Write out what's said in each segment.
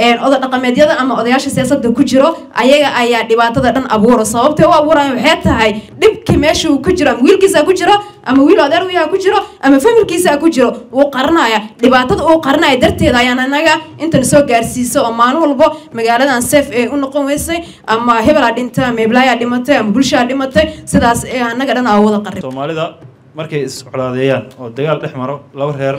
oda dhaqameedyada ama odayaasha siyaasadda ku jiro ayaga ayaa dhibaatada dhan abuura sababtay u abuuraya waxay tahay dhibki meesha uu ku jiro ama wiilkiisa ku jiro ama wiil adeer wiyaha ku jiro ama familkiisa ku jiro wuu qaranaya dhibaatada uu qaranaya darteeda ayaan anaga intan soo gaarsiisa oo maalin walbo magaaladan safe ee u noqon weysay ama hebelaa dhintay ama heblaayaa dhimatay ama bulshaa dhimatay sidaas ee anaga dhan aa wada qarib soomaalida markay iscolaadeeyaan oo dagaal dhex maro laba reer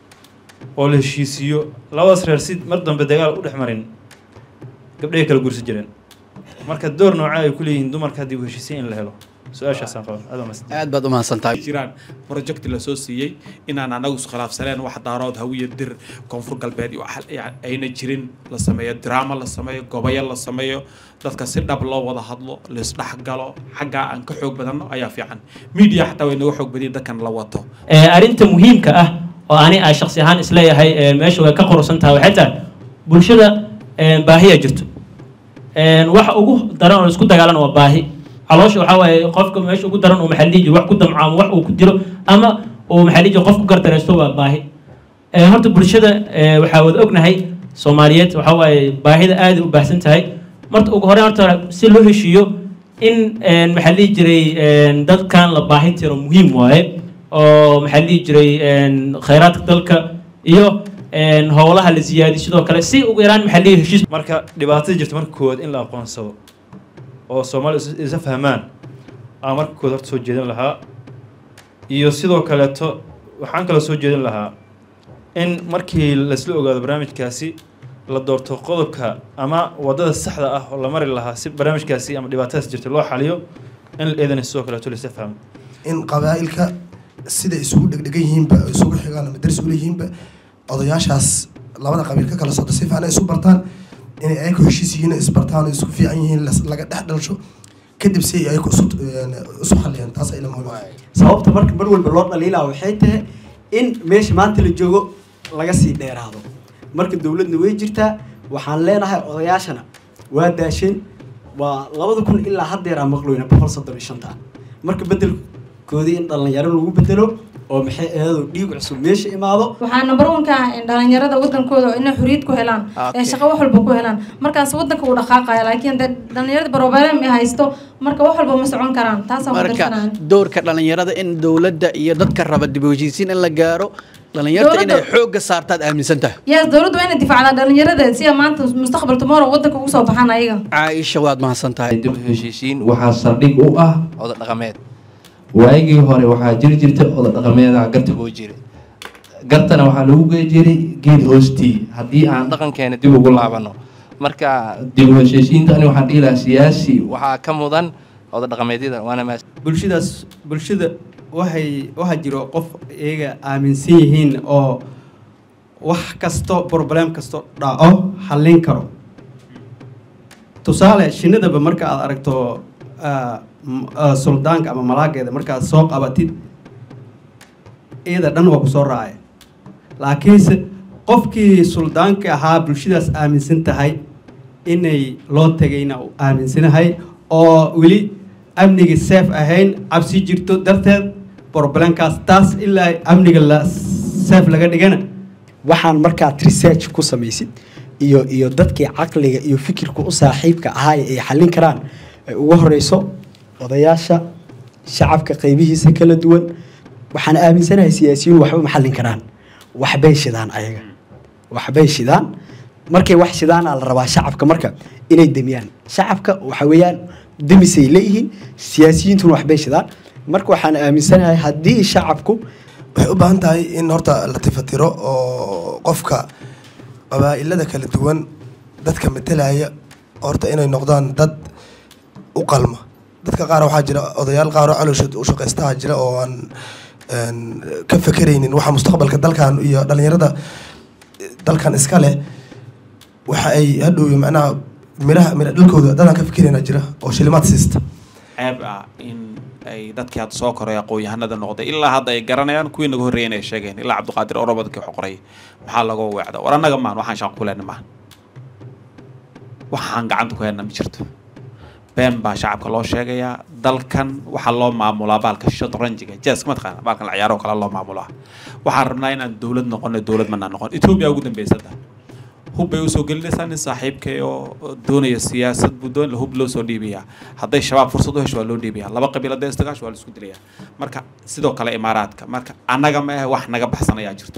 oo la heshiisiiyo labadaas reer si mar dambe dagaal u dhex marin gabdhahay kala gursi jireen marka door noocaa ay ku leeyihiin dumarka haddii u heshiisay in la helo su-aashaasaan qaba aad waa aad baad u mahadsantahay jiraan project la soo siiyey inaan anagu iskhilaafsaneen wax daarood hawiya dir koonfur galbeed iyo wax yani ayna jirin la sameeyo drama la sameeyo gobayo la sameeyo dadka si dhab loo wada hadlo laisdhexgalo xaggaa aan ka xoog badanno ayaa fiican media xataa way naga xoog badiyin dadkan la wato arrinta muhiimka ah oo ani a shaksi ahaan isleeyahay meesha way ka qorusan tahay waxay tahay bulshada baahiya jirto waxa ugu daran oo isku dagaalan waa baahi caloosha waxaa waaye qofka meesha ugu daran uu maxaa dhihi jiro wax ku damco ama wax uu ku dilo ama uu maxaa dhihi jiro qof ku gardareysto waa baahi horta bulshada waxaa wada ognahay soomaaliyeed waxaa waaye baahida aad u baahsan tahay marta ugu horreyn horta si loo heshiiyo in maxaa dhihi jiray dadkan la baahin tiro muhiim waaye oo maxaa dhihi jiray khayraadka dalka iyo howlaha la siyaadiyo sidoo kale si ugu yaraan maxaa dhihi heshiis marka dhibaatada jirta marka koowaad in la aqoonsado oo soomaali isa fahmaan aan marka koowaad horta soo jeedin lahaa iyo sidoo kaleeto waxaan kaloo soo jeedin lahaa in markii laisla ogaado barnaamijkaasi la doorto qodobka ama waddada saxda ah oo la mari lahaa si barnaamijkaasi ama dhibaatadaas jirta loo xaliyo in la eedana sidoo kaleeto laisa fahmo in qabaa'ilka sida isugu dhegdhegan yihiinba isugu xigaan ama daris ula yihiinba odayaashaas labada qabiil ka kala socda si fiican ay isu bartaan inay ayaku heshiis yihiin isbartaan isku fiican yihiin laga dhex dhalsho kadib si ay ayaku isu isu xaliyaan taas ay la muhiim sababta marka mar walba loo dhaliilaa waxay tahay in meesha maanta la joogo laga sii dheeraado marka dowladna way jirtaa waxaan leenahay odayaashana waa daasheen waa labada kun ilaa haddeeraa maqloyna boqol soddon iyo shanta marka bedelkoodii in dhalinyaro lagu bedelo oo maxay eedo dhiig cusub meesha imaado waxaa number one ka ah in dhalinyarada wadankooda inay xoriyad ku helaan ee shaqo wax walba ku helaan markaas wadanka uu dhaqaaqaya laakiin de dhalinyarada problem ay haysto marka wax walba ma socon karaan taasaan marka kudarsanaan doorka dhalinyarada in dowladda iyo dadka raba dib u heshiisiin in la gaaro dhalinyarta inay Dowladda- xoogga saartaad aaminsan tahay yes dowladdu waa inay difaacdaa dhalinyarada si ay maanta mustaqbal tomorrow wadanka ugu soo baxaan ayaga caaisha waad mahadsan tahay dib u heshiisiin waxaa saldhig u ah oda dhaqameed waagii hore waxaa jiri jirta oda dhaqameeda garta goo jira gartana waxaa lagu gey jiray geed hoostii haddii aan dhaqankeena dib ugu laabano marka dib u heshiisiinta ani waxaan dhihi lahaa siyaasi waxaa ka mudan oda dhaqameedyada waana maas bulshadaas bulshada waxay waxaa jiro qof iyaga aaminsan yihiin oo wax kasto problem kasto dhaco xallin karo tusaale shinnidaba marka aad aragto ah, m- ah, suldaanka ama malaageeda markaad soo qabatid iyada dhan waa kusoo raacay laakiinse qofkii suldaanka ahaa bulshadaas aaminsan tahay inay loo tagayna uu aaminsanahay oo weli amniga safe ahayn cabsi jirto darteed problemkaas taas ilaa amniga la safe laga dhigana waxaan markaad research ku samaysid iyo iyo dadkii caqliga iyo fikirka u saaxiibka ahaa ay xallin karaan ay ugu horeyso odayaasha shacabka qaybihiisa kala duwan waxaan aaminsanahay siyaasiyiin waxba ma xallin karaan waxbay shidaan ayaga waxbay shidaan markay wax shidaana la rabaa shacabka marka inay demiyaan shacabka waxa weeyaan demisay leeyihiin siyaasiyiintuna waxbay shidaan marka waxaan aaminsanahay haddii shacabku waxay u baahan tahay in horta la tifatiro oo qofka qabaa'ilada kala duwan dadka metelaya horta inay noqdaan dad u qalma dadka qaar waxaa jira odayaal qaar oo calooshood u shaqaystaha jira oo aan een, ka fekeraynin waxa mustaqbalka dalkan iyo dhalinyarada dalkan iska leh waxa ay hadhow macnaha miraha mira dhalkooda dadaan ka fekerayna jira oo shilimaad siista ceeb ah in ay dadkii hadda soo koray aqoon-yahanada noqday ilaa hadda ay garanayaan kuwii naga horreeyeen ay sheegeen ilaa cabdiqaadir orobadkii wax qoray maxaa laga weecda war annaga maan waxaan shaqo ku lehna maahan waxaan gacanta ku helna ma jirto been baa shacabka loo sheegayaa dalkan waxaa loo maamulaa baalka shotranjiga jeeska mataqaana baalkan la ciyaaro kale loo maamulaa waxaan rabnaa inaan dowlad noqono dowlad manaa noqon etoobiya ugu dambeysada hub bay usoo gelinaysaa nin saaxiibkay oo doonaya siyaasad buu doon hub loo soo dhiibayaa hadday shabaab fursad u hesho waa loo dhiibayaa laba qabiil hadday isdagaasho waa la isku dilayaa marka sidoo kale imaaraadka marka annaga ma ah wax naga baxsan ayaa jirto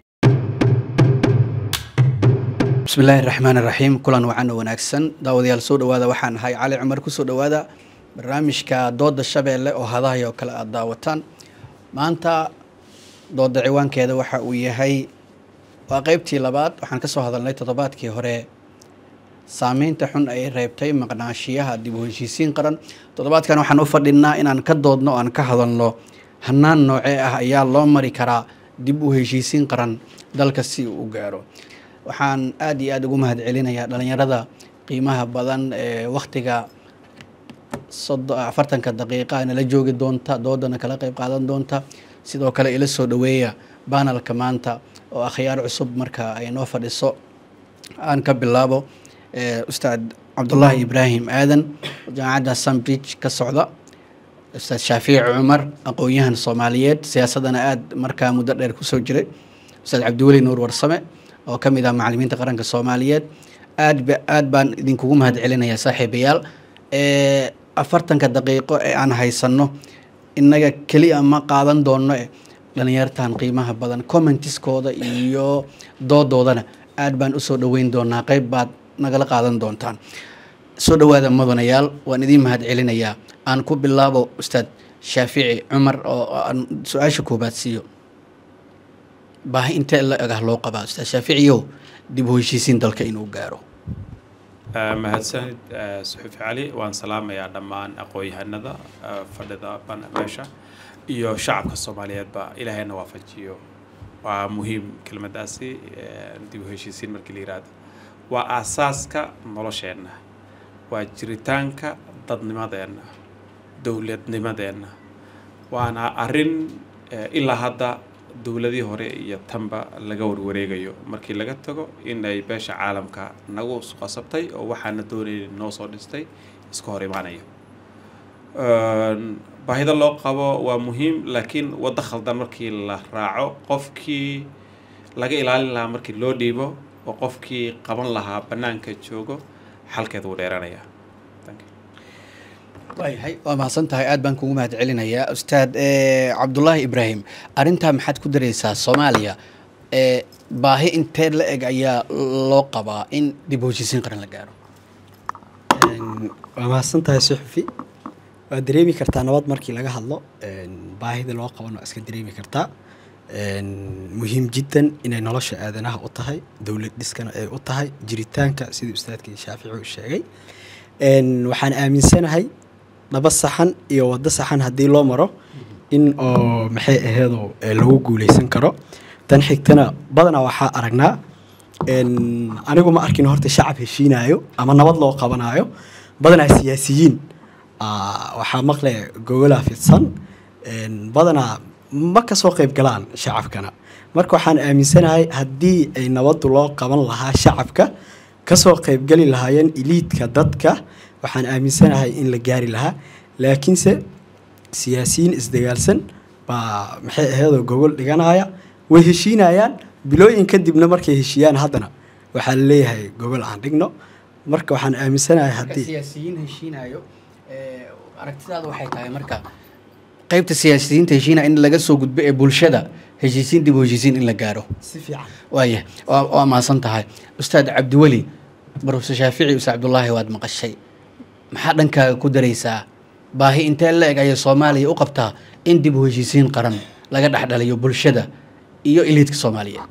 بسم الله الرحمن الرحيم كلان وعنا وناكسن داوديال سو دوادا waxaan ahay cali cumar ku soo dhawaada barnaamijka dooda shabeelle oo hadahay oo kale aad daawataan maanta dooda ciwaankeeda waxa uu yahay waa qeybtii labaad waxaan ka soo hadalnay toddobaadkii hore saameynta xun ay reebtay maqnaashiyaha dib u heshiisiin qaran toddobaadkan waxaan u fadhinaa inaan ka doodno oo aan ka hadalno hanaan noocee ah ayaa loo mari karaa dib u heshiisiin qaran dalka si uu u gaaro waxaan aada iyo aada ugu mahad celinayaa dhalinyarada qiimaha badan ee waktiga sodo afartanka daqiiqa nala joogi doonta doodana kala qeyb qaadan doonta sidoo kale ila soo dhaweeya banalka maanta oo akhyaar cusub marka ay noo fadhiso aan ka bilaabo ustaad cabdullaahi ibraahim aadan jaamacadda sunbridge ka socda ustaad shaafiici cumar aqoon-yahan soomaaliyeed siyaasadana aada markaa muddo dheer kusoo jiray ustaad cabdiweli nuur warsame oo ka mid ah macalimiinta qaranka soomaaliyeed aad ba aad baan idinkugu mahad celinayaa saaxiibayaal afartanka daqiiqo ee aan haysanno innaga keliya ma qaadan doonno e dhalinyartan qiimaha badan commentiskooda iyo doodoodana aad baan usoo dhaweyn doonaa qeyb baad nagala qaadan doontaan soo dhawaada mudanayaal waan idiin mahad celinayaa aan ku bilaabo ustaad shaafici cumar oo aan su-aasha koobaad siiyo baahi intee la egah loo qabaa ustaad shaaficiyow dib u heshiisiin dalka inuu gaaro mahadsanid suxufi cali waan salaamayaa dhammaan aqoon-yahanada fadhida meesha iyo shacabka soomaaliyeedba ilaahayna waafajiyo waa muhiim kelmadaasi dib u heshiisiin markii la yihahdo waa aasaaska nolosheenna waa jiritaanka dadnimadeenna dowladnimadeenna waana arrin ilaa hadda dowladii hore iyo tanba laga warwareegayo markii laga tago in ay beesha caalamka nagu qasabtay oo waxaana doonayay noo soo dhistay iska hor imaanaya baahida loo qabo waa muhiim laakiin waddo khaldan markii la raaco qofkii laga ilaalin lahaa markii loo dhiibo oo qofkii qaban lahaa bannaanka joogo xalkeeda wuu dheeranaya waayahay waa mahadsan tahay aad baan kugu mahad celinayaa ustaad cabdullaahi ibraahim arrintaa maxaad ku dareysaa soomaaliya baahi intee la eg ayaa loo qabaa in dib u heshiisiin qaran la gaaro waa mahadsan tahay suxufi waa dareemi kartaa nabad markii laga hadlo baahida loo qabano iska dareemi kartaa muhiim jiddan inay nolosha aadanaha u tahay dowlad dhiskana ay u tahay jiritaanka sidii ustaadkii shaafici u sheegay waxaan aaminsanahay laba saxan iyo waddo saxan haddii loo maro in oo maxay aheedo lagu guuleysan karo tan xigtana badanaa waxaa aragnaa anigu ma arkin horta shacab heshiinayo ama nabad loo qabanayo badanaa siyaasiyiin waxaa maqle gogolaa fidsan badanaa ma kasoo qayb galaan shacabkana marka waxaan aaminsanahay haddii ay nabaddu loo qaban lahaa shacabka kasoo qaybgeli lahaayeen iliidka dadka waxaan aaminsanahay in la gaari lahaa laakiinse siyaasiyiin isdagaalsan baa maxay aheedoo gogol dhiganaya way heshiinayaan bilooyin kadibna markay heshiiyaan haddana waxaa la leeyahay gogol aan dhigno marka waxaan aaminsanahay haddii siyaasiyiin heshiinayo aragtidaada waxay tahay marka qaybta siyaasiyiinta heshiinaya in laga soo gudbo ee bulshada heshiisiin dib u heshiisiin in la gaaro si fiican waaya waa waa mahadsan tahay ustaad cabdiweli barofesor shaafici ustaad cabdullaahi waad maqashay maxaa dhankaaga ku daraysaa baahi intee la eg ayay soomaaliya u qabtaa in dib u heshiisiin qaran laga dhexdhaliyo bulshada iyo iliidka soomaaliyeed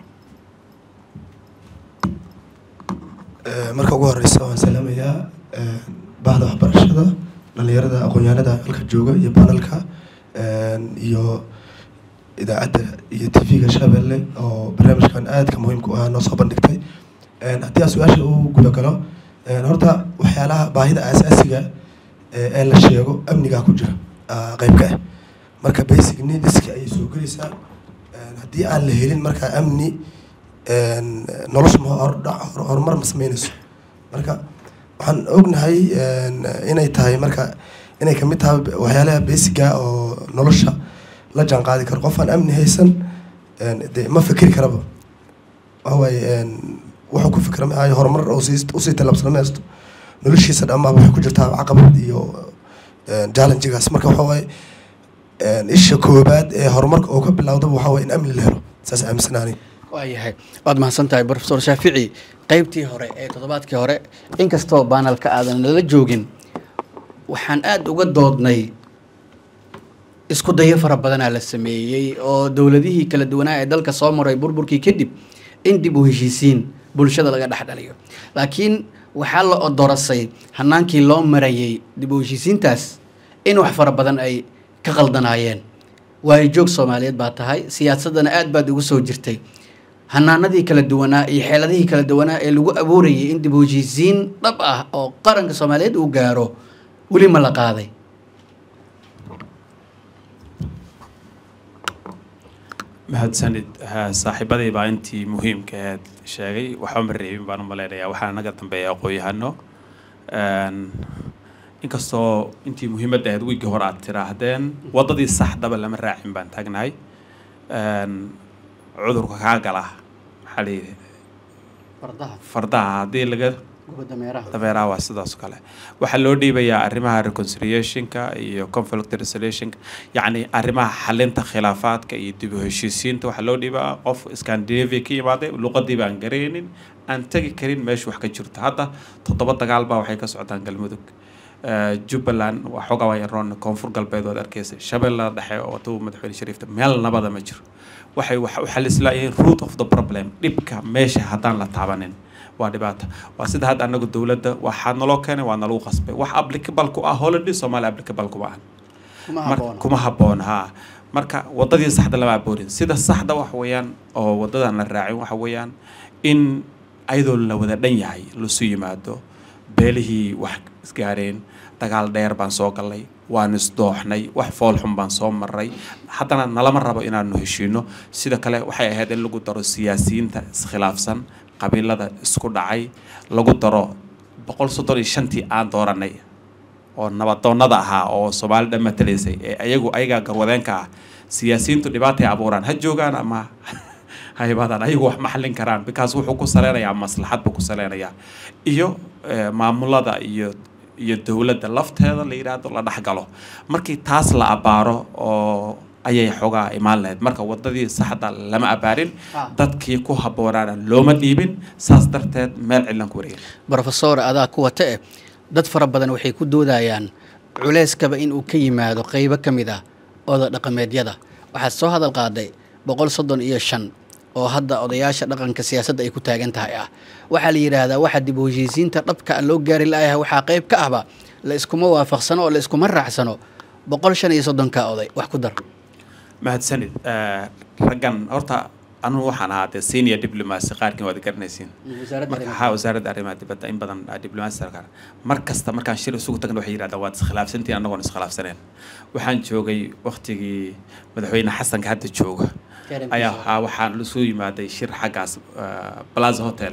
marka ugu horeysa waan salaamayaa bahda waxbarashada dhalinyarada aqoon-yahanada halka jooga iyo banalka iyo idaacadda iyo tv-ga shabeelle oo barnaamijkan aadka muhiimka u ah noo soo bandhigtay haddii aan su-aasha u guda galo horta waxyaalaha baahida aasaasiga ee la sheego amnigaa ku jira qeyb ka ah marka basic needska ayay soo gelaysaa haddii aan la helin markaa amni nolosha ma horumar ma sameynayso marka waxaan ognahay inay tahay marka inay kamid tahay waxyaalaha basiga oo nolosha la jaan qaadi karo qof aan amni haysan de ma fikri karaba waxawaaye wuxuu ku fikra maayo horumar oo sii- usii tallaabsana maysto noloshiisa dhammaaba waxay ku jirtaa caqabad iyo challengegaas marka waxa waaye isha koobaad ee horumarka oo ka bilowdaba waxa waaye in amni la helo saas aaminsanaani waayahay waad mahadsan tahay profesor shaafici qeybtii hore ee toddobaadkii hore inkastoo baanalka aadan nala joogin waxaan aada uga doodnay isku dayo fara badanaa la sameeyey oo dowladihii kala duwanaa ee dalka soo maray burburkii kadib in dib u heshiisiin bulshada laga dhex dhaliyo laakiin waxaa la odorasay hanaankii loo marayay dib u heshiisiintaas in wax fara badan ay ka qaldanaayeen waayo joog soomaaliyeed baa tahay siyaasadana aad baad ugu soo jirtay hanaanadii kala duwanaa iyo xeeladihii kala duwanaa ee lagu abuurayay in dib u heshiisiin dhab ah oo qaranka soomaaliyeed uu gaaro weli ma la qaaday mahadsanid Ha, saaxiibaday baa intii muhiimka ahayd sheegay waxba ma reebin baan u malaynayaa waxaa naga dambeeya aqoon-yahano Een, inkastoo intii muhiimadda ahayd wiigii hore aad tiraahdeen waddadii saxdaba lama raacin baan taagnahay Een, cudurka kaa gala maxaa la yidhi fardaha fardaha haddii laga gubadda meeraha dameeraha waa sidaas oo kale waxaa loo dhiibayaa arrimaha reconciliationka iyo conflict resolutionka yacni arrimaha xalinta khilaafaadka iyo dib u heshiisiinta waxaa loo dhiibaa qof scandinavia ka yimaaday luqadii baan garaynin aan tegi karin meesha wax ka jirto hadda toddoba dagaal baa waxay ka socdaan galmudug Eh, jubbaland waxoogaa waa yaroon koonfur galbeed waad arkeysa shabeellada dhexe oo tuu madaxweyne shariifta meel nabada ma jiro waxay waxa u xalislaayeen root of the problem dhibka meesha haddaan la taabanin waa dhibaato waa sida hadda anagu dowladda waxaa naloo keenay waa nalagu qasbay wax applicable ku ah holiday soomaali applicable kuma ahan kuma Mar- habboona kuma habboon ha marka wadadii saxda lama aboorin sida saxda wax weeyaan oo wadadan la raacin waxa weeyaan in ayadoo la wada dhan yahay lasu yimaado beelihii wax isgaareen dagaal dheer baan soo galnay waan isdooxnay wax foolxun baan soo maray haddana nalama rabo inaanu heshiino sida kale waxay ahayd in lagu daro siyaasiyiinta iskhilaafsan qabiilada isku dhacay lagu daro boqol soddon iyo shantii aan dooranay oo nabadoonnada ahaa oo soomaali dhan matalaysay ee ayagu ayagaa garwadeenka ah siyaasiyiintu dhibaatay abuuraan ha joogaan ama ha imaadaan ayagu wax ma xallin karaan because wuxuu ku saleynayaa maslaxad buu ku saleynayaa iyo eh, maamulada iyo iyo dowladda lafteeda la yidhaahdo la dhexgalo markii taas la abaaro oo ayay xoogaa imaan lahayd marka wadadii saxda lama abaarin Ah. dadkii ku habboonaana looma dhiibin saas darteed meel cidlan ku wareegin brofesor adaa ku wata eh dad fara badan waxay ku doodayaan culeyskaba inuu ka yimaado qeybo ka mid ah oda dhaqameedyada waxaad soo hadal qaaday boqol soddon iyo shan oo hadda odayaasha dhaqanka siyaasadda ay ku taagan tahay ah waxaa la yidhaahdaa waxa dib u heshiisiinta dhabka ah loo gaari la'yahay waxaa qeyb ka ahba la iskuma waafaqsano oo la iskuma raacsano boqol shan iyo soddonka oday wax ku dar mahadsanid Eh, raggan horta anugu waxaan ahaa dee senior diplomacy qaarkiin waad garanaysiin wasaaradda marka arrimaha haa wasaaradda arrimaha dibadda in badan aa diplomacy sarkar mar kasta markaan shir isugu tagna waxay yidhahdaan waad iskhilaafsantiin annagoon iskhilaafsaneen waxaan joogay waktigii madaxweyne xasanka hadda jooga Karen ayaa Fisher. haa waxaan isu yimaaday shir xaggaas eh, plaza hotel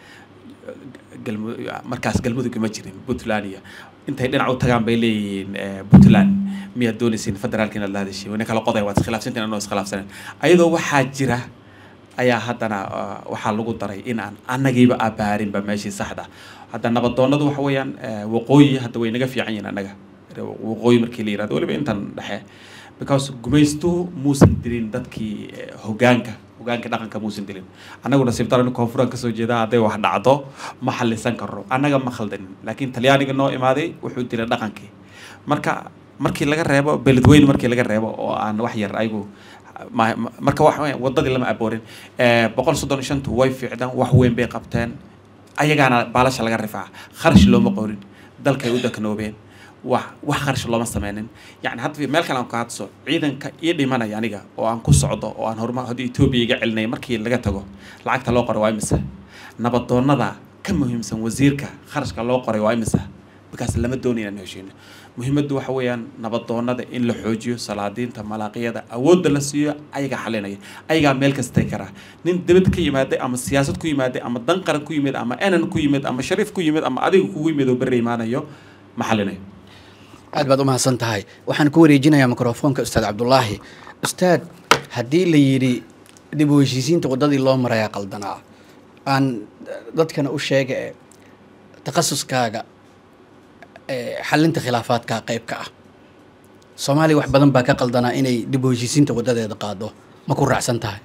galmu- markaas galmudug ma jirin puntland iyo intay dhinac u tagaan bay leeyihiin eh, puntland miyaad doonaysiin federaalka inaad la hadashiin wana kala qoday waad iskhilaafsantiin anoo iskhilaafsaneen ayadoo waxaa jira ayaa haddana uh, waxaa lagu daray in aan annagiiba abaarinba meeshii saxda hadda nabadoonnadu waxa weeyaan eh, waqooyi hadda way naga fiican yihiin annaga waqooyi markii la yirahdo weliba intan dhexe because gumaystuhu muusan dilin dadkii eh, hogaanka hogaanka dhaqanka muusan dilin annagu nasiib daro in koonfuran kasoo jeeda hadday wax dhacdo ma xallisan karno annaga ma khaldanin laakiin talyaaniga noo imaaday wuxuu dilay dhaqankii marka markii laga reebo beledweyne markii laga reebo oo aan wax yar ayagu ma- ma- marka wax weyn, wadadii lama aboorin Eh, boqol soddon iyo shantu way fiicdaan wax weyn bay qabteen ayagaana baalasha laga rifaa kharash looma qorin dalkay u daknoobeen wax wax kharash looma sameynin yani hadda meel kale aan ka hadso ciidanka ii dhimanaya aniga oo aan ku socdo oo aan horumar hadda etoobiya iga celinay markii laga tago lacagta loo qoray waa imisa nabadoonnada ka muhiimsan wasiirka kharashka loo qoray waa imisa markaas lama doonayo inaan heshiino muhiimaddu waxa weeyaan nabadoonnada in la xoojiyo salaadiinta malaaqiyada awoodda la siiyo ayaga xalinaya ayagaa meel kasta tagi karaa nin dibad ka yimaaday ama siyaasad ku yimaaday ama dan qaran ku yimid ama enan ku yimid ama shariif ku yimid ama adiga kugu yimid oo berri imaanayo ma xalinayo aad baad u mahadsan tahay waxaan ku wareejinayaa mikrofoonka ustaad cabdulaahi ustaad haddii la yidhi dib u heshiisiinta waddadii loo marayaa qaldanaa aan dadkana u sheega ee takhasuskaaga ee xalinta khilaafaadka qayb ka ah soomaaliya wax badan baa ka qaldanaa inay dib u heshiisiinta wadadeeda qaado ma ku raacsan tahay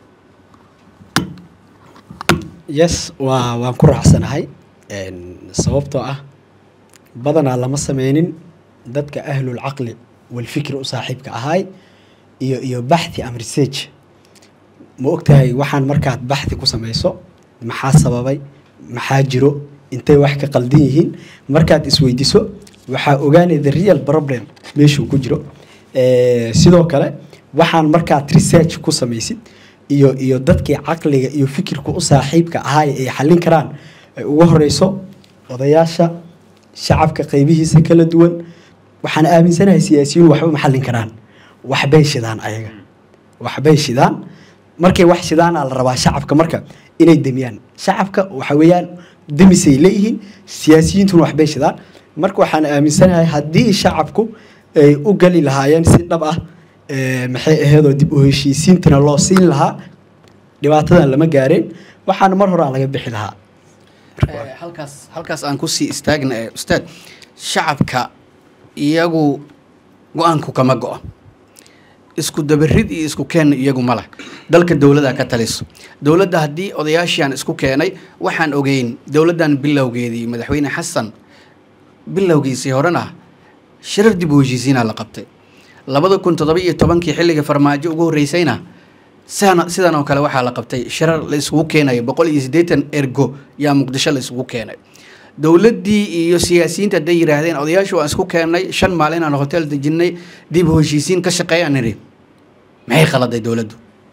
yes waa waan ku raacsanahay Een, sababtoo ah badanaa lama sameynin dadka ahlul caqli walfikri u saaxiibka ahaay iyo iyo baxthi am research ma ogtahay waxaan markaad baxthi ku samayso maxaa sababay maxaa jiro intay wax ka qaldan yihiin markaad isweydiso waxaa ogaanaya the real problem meeshuu ku jiro Eh, sidoo kale waxaan markaad research ku samaysid iyo iyo dadkii caqliga iyo fikirka u saaxiibka ahaay ay xallin karaan ay ugu horeyso odayaasha shacabka qaybihiisa kala duwan waxaan aaminsanahay siyaasiyiin waxba ma xallin karaan waxbay shidaan ayaga waxbay shidaan markay wax shidaana la rabaa shacabka marka inay demiyaan shacabka waxa weeyaan demisay leeyihiin siyaasiyiintuna waxbay shidaan marka waxaan aaminsanahay haddii shacabku ay u gali lahaayeen si dhab ah eh, maxay aheedoo dib u heshiisiintana loo siin lahaa dhibaatadan lama gaareen waxaana mar hore aan laga bixi lahaa Eh, halkaas halkaas aan kusii istaagna eh, ustaad shacabka iyagu go-aanku kama go-o isku dabarid iyo isku keen iyagu ma leh dalka dowladda ka taliso dowladda haddii odayaashiaan isku keenay waxaan ogeyn dowladdan bilowgeedii madaxweyne xasan bilowgiisii horena shirar dib u heshiisiinaa la qabtay labada kun toddoba iyo tobankii xilliga farmaajo ugu horreysayna sidan sidan oo kale waxaa la qabtay shirar la isugu keenayo boqol iyo siddeetan ergo yaa muqdisho la isugu keenay dowladdii iyo siyaasiyiinta hadday yidhaahdeen odayaashu waan isku keennay shan maalin aan hotel dejinnay dib u heshiisiin ka shaqeeyaan nidhi maxay khaladay dowladdu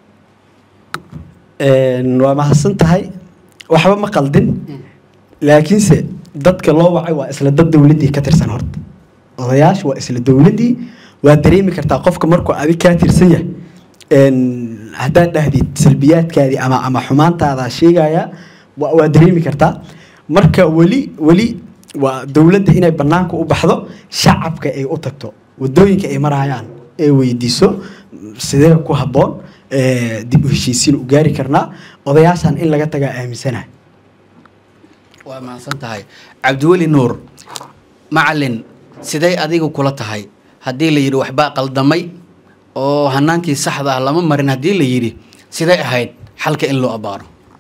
Een, waa mahadsan tahay waxba ma qaldin laakiinse dadka loo wacay waa isla dad dowladdii ka tirsan horta odayaasha waa isla dowladdii waa dareemi kartaa qofka markuu adig kaa tirsan yahay Een, haddaad dhahdid salbiyaadkaadii ama ama xumaantaada sheegaya waa waa dareemi kartaa marka weli weli waa dowladda inay banaanka u baxdo shacabka ay u tagto wadooyinka ay marayaan ay weydiiso sidee ku habboon eh, dib u heshiisiin u gaari karnaa odayaashan in laga tagaa aaminsanahay waa mahadsan tahay cabdiweli nuur macalin sidee adigu kula tahay haddii la yidhi waxbaa qaldamay oo hanaankii saxda ah lama marin haddii la yidhi sidee ahayd xalka in loo abaaro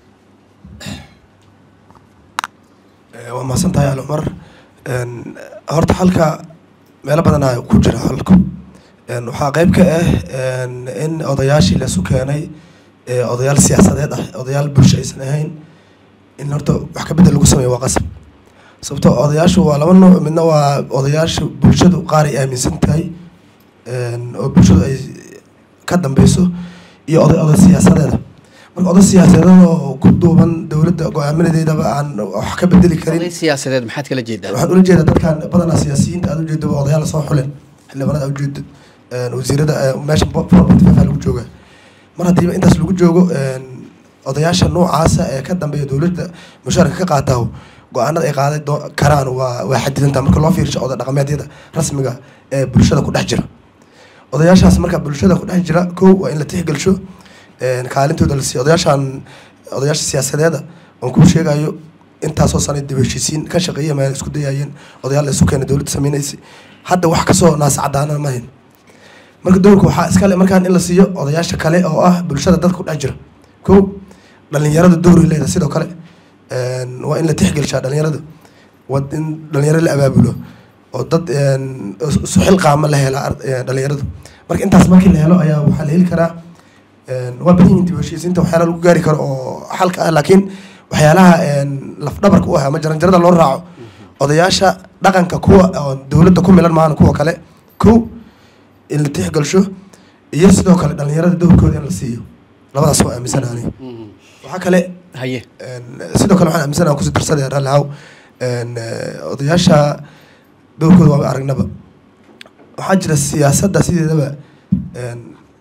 Eh, waa mahadsan tahay ali cumar Een, horta halka meelo badanaa ku jira halku Een, waxaa qeyb ka ah een, in odayaashii laisu keenay ee odayaal siyaasadeed ah odayaal bulsho aysan ahayn in horta wax ka bedel lagu sameeyo waa qasab sababtoo odayaashu waa laba nooc midna waa odayaasha bulshadu qaar ay aaminsan tahay een, oo bulshadu ay ka dambeyso iyo oday oday siyaasadeeda marka oday siyaasadeed oo ku duuban dowladda go-aaminadeedaba aan wax ka bedeli karin oday siyaasadeed maxaad kala jeedaa waxaan ula jeedaa dadkan badanaa siyaasiyiinta aad ujeedo waa odayaal soo xulen xildhibaanada aad ujeedo een, wasiirada eh, meesha forbaa lagu jooga mar haddiiba intaas lagu joogo een, odayaasha noocaasa ee ka dambeeya dowladda mushaarka ka qaataho go-aanada ay qaaday doo- karaan waa waa xadidantaa marka loo fiirsho oday dhaqameedyada rasmiga ee bulshada ku dhex jira odayaashaas marka bulshada ku dhex jira kow waa in la tixgelsho een, kaalintooda la siiyo odayaashan odayaasha siyaasadeeda oon kuu sheegayo intaasoo sana dib u heshiisiin ka shaqeeya meel isku dayayeen odayaal la isu keenay dowladda sameynaysa hadda wax kasoo naas cadaana ma hayn marka dowlka waxaa iskale markaan in la siiyo odayaasha kale oo ah bulshada dadka ku dhex jira kow dhalinyarada dowray leedahay sidoo kale een, waa in la tixgelshaa dhalinyarada waa in dhalinyaro la abaabulo oo dad een, is- isu xilqaama la hela ard- ee, dhalinyarada marka intaas markii la helo ayaa waxaa la heli karaa een, waa badan yihiin dib u heshiisiinta waxyaala lagu gaari karo oo xalka ah laakiin waxyaalaha een, lafdhabarka u ah ama jaranjarada loo raaco odayaasha dhaqanka kuwa oo dowladda ku milan maana kuwa kale kow in la tixgelsho iyo sidoo kale dhalinyarada dowrkooda in la siiyo labadaas waa aaminsanaani waxaa kale haye een, sidoo kale waxaan aaminsanaha kusii darsadee rallihaw een, eh, odayaasha dowrkooda waaba aragnaba waxaa jira siyaasadda sideedaba een,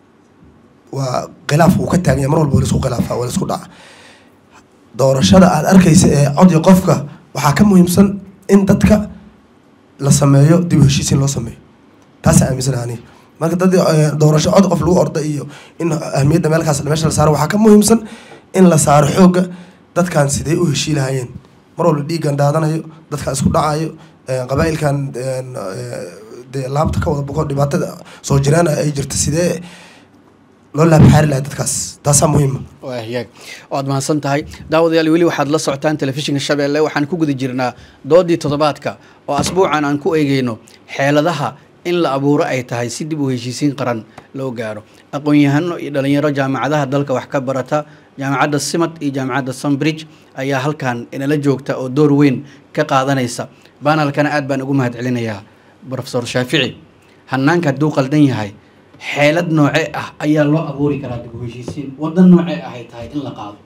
waa khilaaf uu ka taagan yahay mar walba waa laisku khilaafa waa laisku dhaca doorashada aad arkaysa ee codyo qofka waxaa ka muhiimsan in dadka la sameeyo dib u heshiisiin loo sameeyo taasaa aaminsan ani marka dad eh, doorasho cod qof lagu orda iyo in ahmiyadda meelkaas meesha la saaro waxaa ka muhiimsan in la saaro xoogga dadkan sidee u heshii lahaayeen mar walba dhiiggan daadanayo dadkan isku dhacayo een, qabaa'ilkan een, ee, dee laabta ka wada boqo dhibaatada soo jiraan ay jirta sidee loo laabxaari lahaa dadkaas taasaa muhiima waa hagaag waad mahadsan tahay daawadayaal weli waxaad la socotaan telefishinka shabeelle waxaan ku guda jirnaa doodii toddobaadka oo asbuucan aan ku eegeyno xeeladaha in la abuuro ay tahay si dib u heshiisiin qaran loo gaaro aqoon-yahano iyo dhalinyaro jaamacadaha dalka wax ka barata jaamacadda simad iyo jaamacadda sunbridge ayaa halkan inala joogta oo door weyn ka qaadanaysa banalkana aad baan ugu mahadcelinayaa profesor shaafici hanaanka hadduu qaldan yahay xeelad noocee ah ayaa loo abuuri karaa dib u heshiisiin waddan noocee ahay tahay in la qaado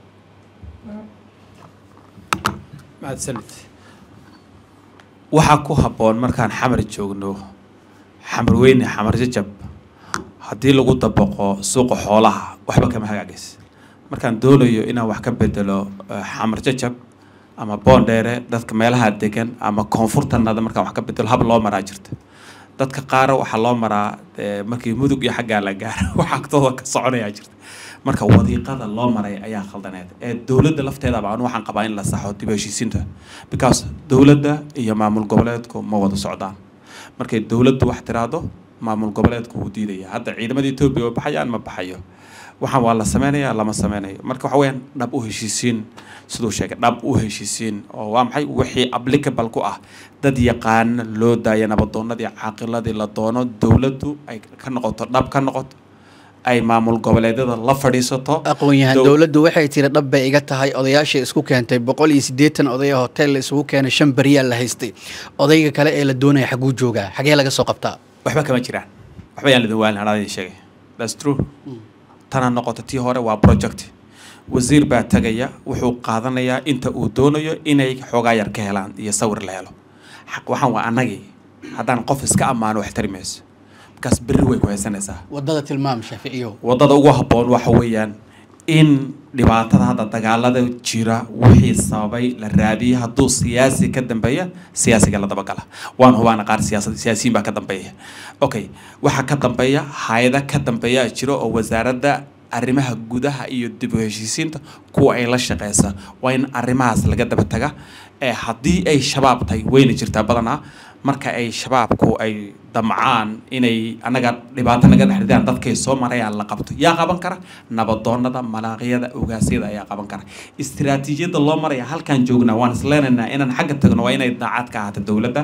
mahadsanid waxaa ku habboon markaan xamar joogno xamar weyne xamar jajab haddii lagu dabaqo suuqa xoolaha waxba kama hagaagis markaan doonayo inaan wax ka bedelo eh, xamar jajab ama boondheere dadka meelaha degan ama koonfurtanada markaan wax ka bedelo hab loo maraa jirta dadka qaar waxaa loo maraa eh, markii mudug iyo xaggaa la gaaro waxa agtooda ka soconayaa jirta marka wadiiqada loo maray ayaa khaldaneed ee dowladda lafteedaba anu waxaan qabaa in la saxo dib u heshiisiinta because dowladda iyo maamul goboleedku ma wada socdaan markay dowladdu wax tiraahdo maamul goboleedku wuu diidaya hadda ciidamada etoobiya oo baxayaan ma baxayo waxaan waa la sameynaya lama sameynayo marka waxa weeyaan dhab u heshiisiin siduu sheegay dhab u heshiisiin oo waa maxay wixii applicable ku ah dad yaqaana loo daaya nabadoonadii caaqiladii la doono dowladdu ay ka noqoto dhab ka noqoto ay maamul goboleedyada la fadhiisato aqoon-yahan Dow- dowladdu waxay tiri dhab bay iga tahay odayaashay isku keentay boqol iyo siddeetan oday oo hotel la isugu keenay shan beriyaa la haystay odayga kale ee la doonaya xaguu joogaa xagee laga soo qabtaa waxba kama jiraan waxba yaan lidin waalin anaa idin sheegay that's true tana noqoto tii hore waa project wasiir baa tagaya wuxuu qaadanayaa inta uu doonayo inay xoogaa yar ka helaan iyo sawir la helo xaq waxaan waa annagii haddaan qof iska ammaano wax tari mayso markaas berri way ku haysanaysaa wadada tilmaam shaaficiyow waddada ugu habboon waxa weeyaan in dhibaatada hadda dagaalada jira wixii sababay la raadiyo hadduu siyaasi ka dambeeya siyaasiga la dabagala waan hubaana qaar siyaasad siyaasiyiin baa ka dambeeya okay waxaa ka dambeeya hay-ada ka dambeeya jiro oo wasaaradda arrimaha gudaha iyo dib u heshiisiinta kuwa ay la shaqeysa waa in arrimahaas laga daba taga ee haddii ay shabaab tahay wayna jirtaa badanaa marka ay shabaabku ay damcaan inay anaga dhibaato naga dhexridaan dadkay soo marayaan la qabto yaa qaban kara nabadoonada malaaqyada ogaasyada ayaa qaban kara istiraatiijiyadda loo maraya halkaan joognaa waan isleenaynaa inaan xagga tagno waa inay daacad ka ahaato dowladda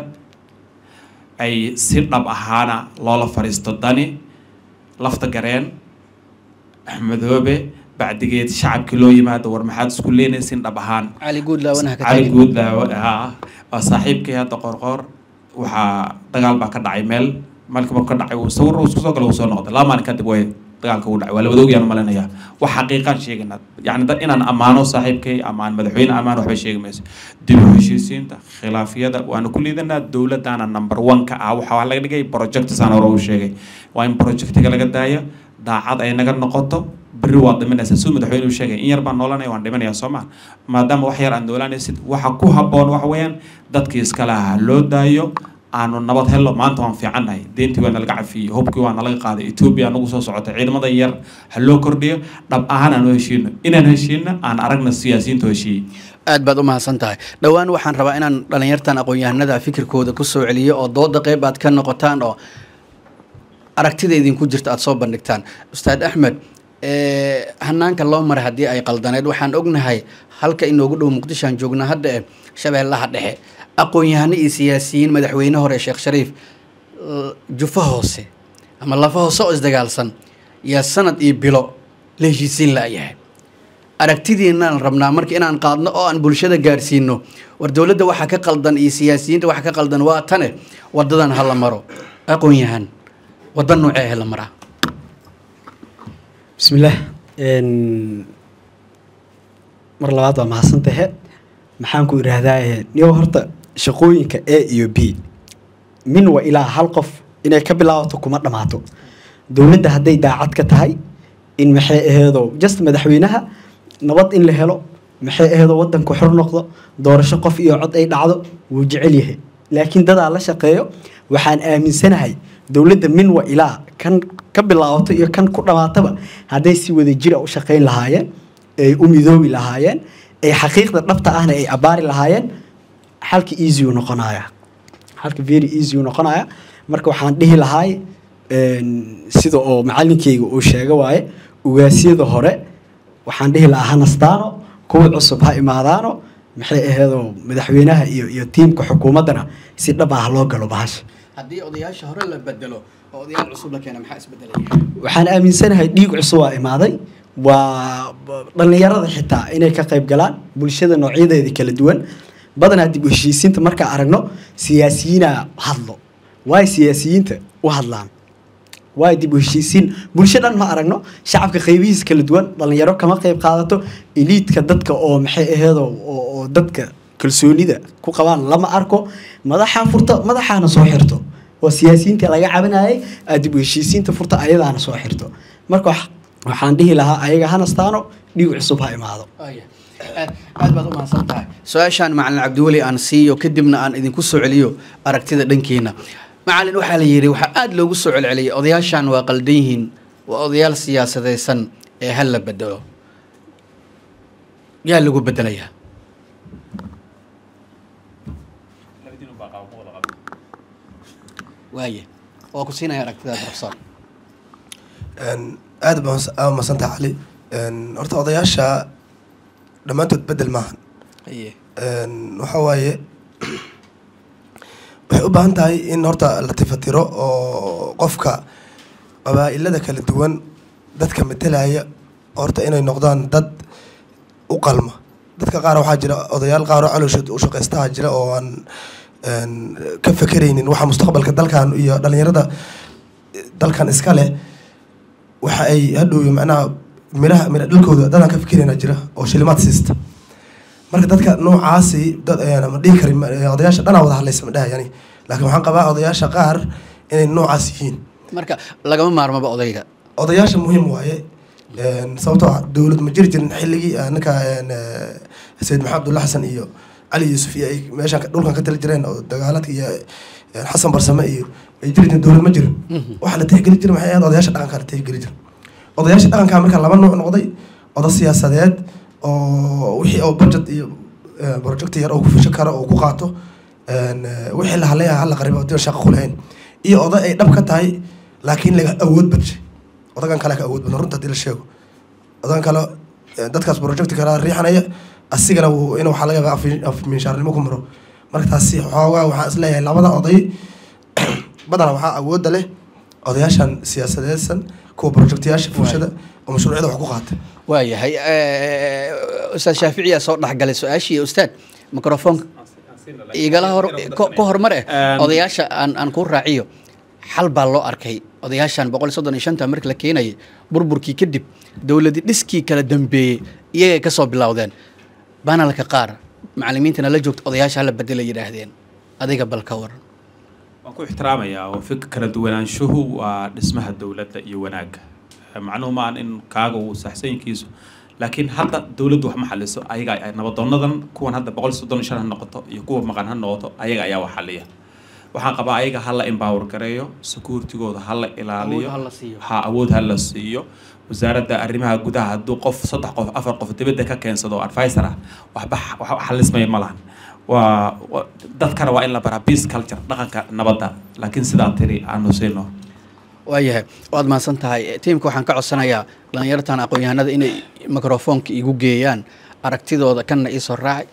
ay si dhab ahaana loola fadhiisto dani lafta gareen axmedoobe bacdigeed shacabkii loo yimaado war maxaad isku leenaysin dhab ahaan cali guudlaawanaha ka cali tagin guudlaawo haa waa saaxiibkii hadda qorqoor waxaa dagaal baa ka dhacay meel maalka markuu ka dhacay uu sawir uu isku soo gala uu soo noqday laba maalin kadib way dagaalka uu dhacay waa labada ogyaan malinaya wax xaqiiqaan sheegaynaa yacni dad inaan ammaano saaxiibkay amaan madaxweyne ammaan waxba sheegi mayso dib u heshiisiinta khilaafyada waanu ku liidanaa dowladdaana number one ka ah waxaa wax laga dhigay projectsaan hore uu sheegay waa in projectiga laga daayo daacad ay naga noqoto berri waad dhimanaysaa siduu madaxweyne uu sheegay in yar baan noolanaya waan dhimanayaa soo maa maadaama wax yar aad noolanaysid waxa ku habboon waxa weeyaan dadkii iskale ahaa loo daayo aanu nabad hello maanta waan fiicannahay deentii waa nalaga cafiyey hubkii waa nalaga qaaday etoobiya nagu soo socota ciidamada yar ha loo kordhiyo dhab ahaan aan u heshiino inaan heshiino aan aragna siyaasiyiinta heshiiyey aad baad u mahadsan tahay dhowaan waxaan rabaa inaan dhalinyartan aqoon-yahanada fikirkooda ku soo celiyo oo dooda qeyb aad ka noqotaan oo aragtida idinku jirta aada soo bandhigtaan ustaad axmed eh, hanaanka loo maray haddii ay qaldaneed waxaan ognahay halka inoogu dhow muqdishoan joognaa hadda eh shabeellaha dhexe aqoon-yahano iyo siyaasiyiin madaxweyne hore sheekh shariif l- jufo hoose ama lafa hoose oo isdagaalsan yaa sanad iyo bilo la heshiisiin la'yahay aragtidiinaan rabnaa marka inaan qaadno oo aan bulshada gaarsiino war dowladda waxa ka qaldan iyo siyaasiyiinta waxa ka qaldan waa tane wadadan ha la maro aqoon-yahan wadda noocee ha la maraa bismillaah Een, mar labaad waa mahadsantahe maxaan ku idhaahdaa niyo horta shaqooyinka a iyo b min wa ilaa hal qof inay ka bilaabato kuma dhammaato dowladda hadday daacad ka tahay in maxay aheedo just madaxweynaha nabad in la helo maxay aheedo wadanku xor noqdo doorasho qof iyo cod ay dhacdo wuu jecel yahay laakiin dadaa la shaqeeyo waxaan aaminsanahay dowladda min wa ilaa kan ka bilaabato iyo kan ku dhammaataba hadday si wada jira u shaqayn lahaayeen ay u midoobi lahaayeen ee xaqiiqda dhabta ahna ay abaari lahaayeen xalka easy uu noqonaya xalka very easy uu noqonaya marka waxaan dhihi lahaay een, sida oo macalinkeyga uu sheega waaye ugaasyada hore waxaan dhihi lahaa ha nastaano kuwa cusub ha imaadaano maxay aheedoo madaxweynaha iyo iyo tiimka xukuumaddana si dhab ah loo galo bahasha haddii odayaasha hore la bedelo oo odayaal cusub la keena maxaa isbedelaya waxaan aaminsanahay dhiig cusub waa imaaday waa b- dhallinyarada xitaa inay ka qayb galaan bulshada noocyadeeda kala duwan badanaa dib u heshiisiinta markaa aragno siyaasiyiina hadlo waay siyaasiyiinta u hadlaan waay dib u heshiisiin bulsho dhan ma aragno shacabka qaybihiisa kala duwan dhallinyaro kama qayb qaadato eliidka dadka oo maxay aheedoo oo oo dadka kalsoonida ku qabaan lama arko madaxaa furta madaxaana soo xirto oo siyaasiyiinta laga cabanayay aad dib u heshiisiinta furta ayadaana soo xirto marka wax- waxaan dhihi lahaa ayaga ha nastaano dhiig cusub ha imaado Aya. aad aad baad u mahadsan tahay su-aashaan macalin cabdiweli aan siiyo kadibna aan idinku soo celiyo aragtida dhankiina macalin waxaa la yidhi waxaa aada loogu soo celceliyay odayaashan waa qaldan yihiin waa odayaal siyaasadaysan ee hal la bedelo yaa lagu bedelayaa waaye waa ku siinaya aragtida professor Een, aad baan masantaha cali Een, horta odayaasha dhammaantood bedel maahan Aye. Een, waxa waaye waxay u baahan tahay in horta la tifatiro oo qofka qabaa'ilada kala duwan dadka metelaya horta inay noqdaan dad u qalma dadka qaar waxaa jira odayaal qaar oo calooshood u shaqaystaha jira oo aan een, ka fekeraynin waxa mustaqbalka dalkan iyo dhalinyarada dalkan iska leh waxa ay hadhow macnaha miraha mira dhalkooda dadaan ka fekerayna jira oo shilimaad siista marka dadka noocaasi dad ayaan ma dhihi karin ma- odayaasha dhanaa wada hadlaysa ma dhahayani laakiin waxaan qabaa odayaasha qaar inay noocaas yihiin marka lagama maarmaba odayga odayaasha muhiim waaye Een, sababtoo ah dowlad ma jiri jirin xilligii ah, ninka een, eh, sayid maxamed abdulla xasan iyo cali yuusuf iyo ay meeshaan ka- dhulkan ka tali jireen oo dagaaladka iyo een, xasan barsame iyo ay jiri jirin dowlad ma jirin waxa la tixgeli jiray maxay ahayd odayaasha dhaqanka la tixgeli jiray odayaasha dhaqanka marka laba nooc noqday oda siyaasadeed oo wixii oo budget iyo eh, project yar oo ku fusho karo oo ku qaato een, eh, wixii la hadlaya hala qaribo oo shaqo ku lahayn iyo oday ay dhab ka tahay laakiin laga awood badshay odagan kale ka awood badan runta hadii la sheego odagan kale eh, dadkaas project kale riixanaya asigana wuu in waxaa laga yaabaa af- af minshaarnimo ku maro marka taasi xoogaa waxaan isleeyahay labada oday badana waxaa awoodda leh odayaashan siyaasadeedsan kuwa projectayaasha bulshada oo mashruucyada wax ku qaata waayahay eh, ustaad shaaficiyaa soo dhexgalay su-aashii ustaad microfoonka igala hor ko- ka hormar eh Een- odayaasha aan aan kuu raaciyo xal baa loo arkay odayaashan boqol iyo soddon iyo shanta markii la keenayay burburkii kadib dowladi dhiskii kala dambeeyey iyagay ka soo bilowdeen banalka qaar macalimiintana la joogta odayaasha hala bedela yidhaahdeen adiga bal ka waran waan ku ixtiraamayaa oo fikir kala duwanaanshuhu waa dhismaha dowladda iyo wanaagga macnuhu ma aan in kaaga uu saxsanyinkiisu laakiin hadda dowladdu wax ma xaliso ayaga ay nabadoonadan kuwan hadda boqol soddon iyo shan ha noqoto iyo kuwa maqan ha noqoto ayaga ayaa wax xaliya waxaan qabaa ayaga ha la empower gareeyo securitigooda ha la ilaaliyo Awood ha la siiyo. ha awood ha la siiyo wasaaradda arrimaha gudaha hadduu qof saddex qof afar qof dibadda ka keensado advisor ah waxba wax xalismaya ma lahan waa waa- dadkana waa in la baraa peace culture dhaqanka nabadda laakiin sidaa tiri aanu siino waayahay waad mahadsan tahay tiimka waxaan ka codsanayaa dhallinyartan aqoon-yahanada inay microfoonka igu geeyaan aragtidooda kanna iisoo raacay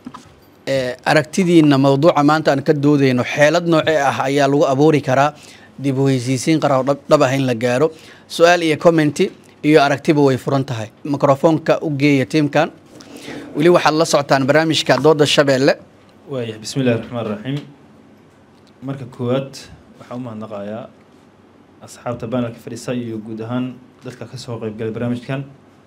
Eh, aragtidiina mawduuca maanta aan ka doodayno xeelad noocee ah ayaa lagu abuuri karaa dib u heysiisiin qara oo dhab- dhab ah in la gaaro su-aal iyo commenti iyo aragtiba way furan tahay microfoonka u geeya tiimkan weli waxaad la socotaan barnaamijka dooda shabeelle waayahay bismi illahi raxmaan raxiim marka koowaad waxaan u mahadnaqayaa asxaabta banelka fadhiisa iyo guud ahaan dadka ka soo qaybgalay barnaamijkan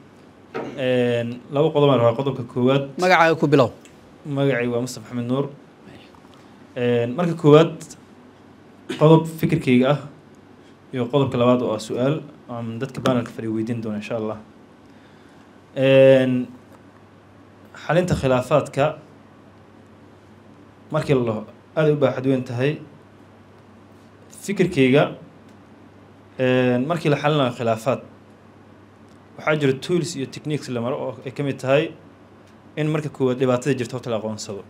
Een, laba qodob aan rabaa qodobka koowaad magacaaga ku bilow magacay waa mustaf axmed nuur Een, marka koowaad qodob fikirkayga ah iyo qodobka labaad oo ah su-aal aan dadka banelka fadhiya weydiin doono insha allah Een, xalinta khilaafaadka markii la dhaho aad ay u baaxad weyn tahay fikirkayga een, markii la xalinayo khilaafaad waxaa jira tools iyo techniques la maro oo ay ka mid tahay in marka koowaad dhibaatada jirta horta la aqoonsado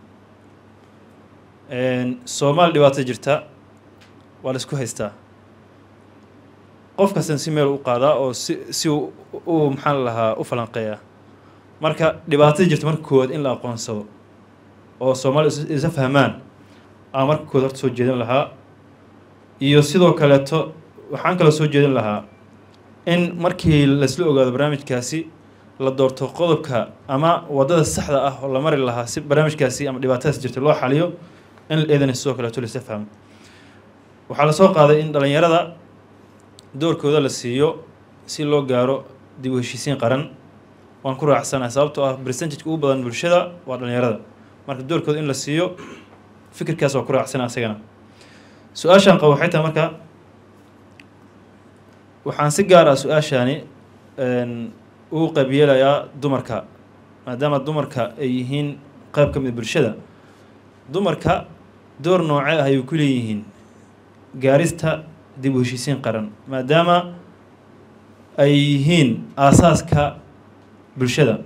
soomaali dhibaatada jirta waa la isku haystaa qof kastan si meel u qaadaa oo si si u u maxaan la lahaa u falanqeeyaa marka dhibaatada jirta marka koowaad in la aqoonsado oo soomaali is- isa fahmaan aa marka koowaad horta soo jeedin lahaa iyo sidoo kaleeto waxaan kaloo soo jeedin lahaa in markii laisla ogaado barnaamijkaasi la doorto qodobka ama waddada saxda ah oo la mari lahaa si barnaamijkaasi ama dhibaatadaas jirta loo xaliyo in eedana sidoo kaleeto laisla fahmo waxaa lasoo qaaday in dhalinyarada doorkooda la siiyo si loo gaaro dib u heshiisiin qaran waan ku raacsanahay sababtoo ah percentage ugu badan bulshada waa dhalinyarada marka doorkooda in la siiyo fikirkaas waa ku raacsana asagana su-aashaan qabo waxay tahay marka waxaan si gaar ah su-aashaani ugu qayb yeelayaa dumarka maadaama dumarka ay yihiin qayb ka mid a bulshada dumarka door noocee ah ayay ku leeyihiin gaarista dib u heshiisiin qaran maadaama ay yihiin aasaaska bulshada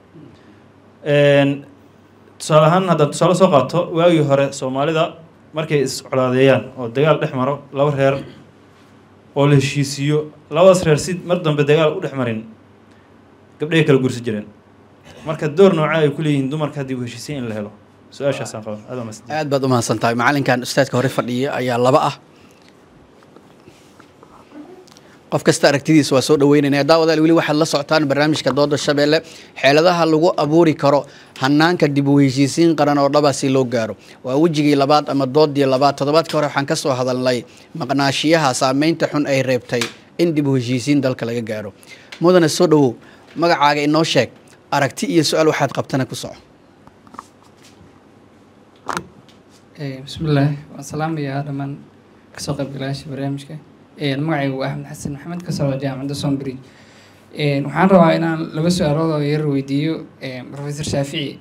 tusaale ahaan haddaan tusaale soo qaato waagii hore soomaalida markay iscolaadeeyaan oo dagaal dhex maro laba reer oo la heshiisiiyo labadaas reer si mar dambe dagaal u dhex marin gabdhahay kala gursi jireen marka door noocee ay ku leeyihiin dumarka dib u heshiisiin in la helo su-aashaasaan qaba aad waa mahadsan aad baad u mahadsan tahay macalinkan ustaadka hore fadhiya ayaa laba ah qof kasta aragtidiisa waa soo dhaweynayna daawadaal weli waxaad la socotaan barnaamijka dooda shabeelle xeeladaha lagu abuuri karo hanaanka dib u heshiisiin qaran oo dhaba si loo gaaro waa wejigii labaad ama doodii labaad toddobaadka hore waxaan ka soo hadalnay maqnaashiyaha saameynta xun ay reebtay in dib u heshiisiin dalka laga gaaro mudane soo dhawow magacaaga inoo sheeg aragti iyo su-aal waxaad qabtana ku soco bismillaah waan salaamayaa dhammaan kasoo qaybgalayaasha barnaamijka magacaygu waa axmed xasan maxamed ka socda jaamacadda sombridge waxaan rabaa inaan laba su-aalood oo yar weydiiyo professor shaafici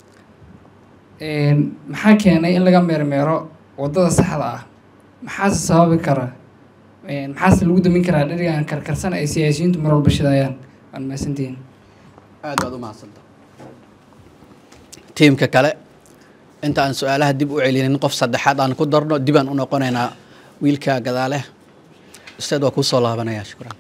maxaa keenay in laga meermeero waddada saxda ah maxaase sababi kara maxaase lagu damin karaa dherigan karkarsan ay siyaasiyiintu mar walba shidayaan waan mahadsantihiin aad baad u mahadsanta tiimka kale inta aan su-aalaha dib u celinin qof saddexaad aan ku darno dib aan u noqonaynaa wiilka gadaale ustaad waa kuu soo laabanaya shukran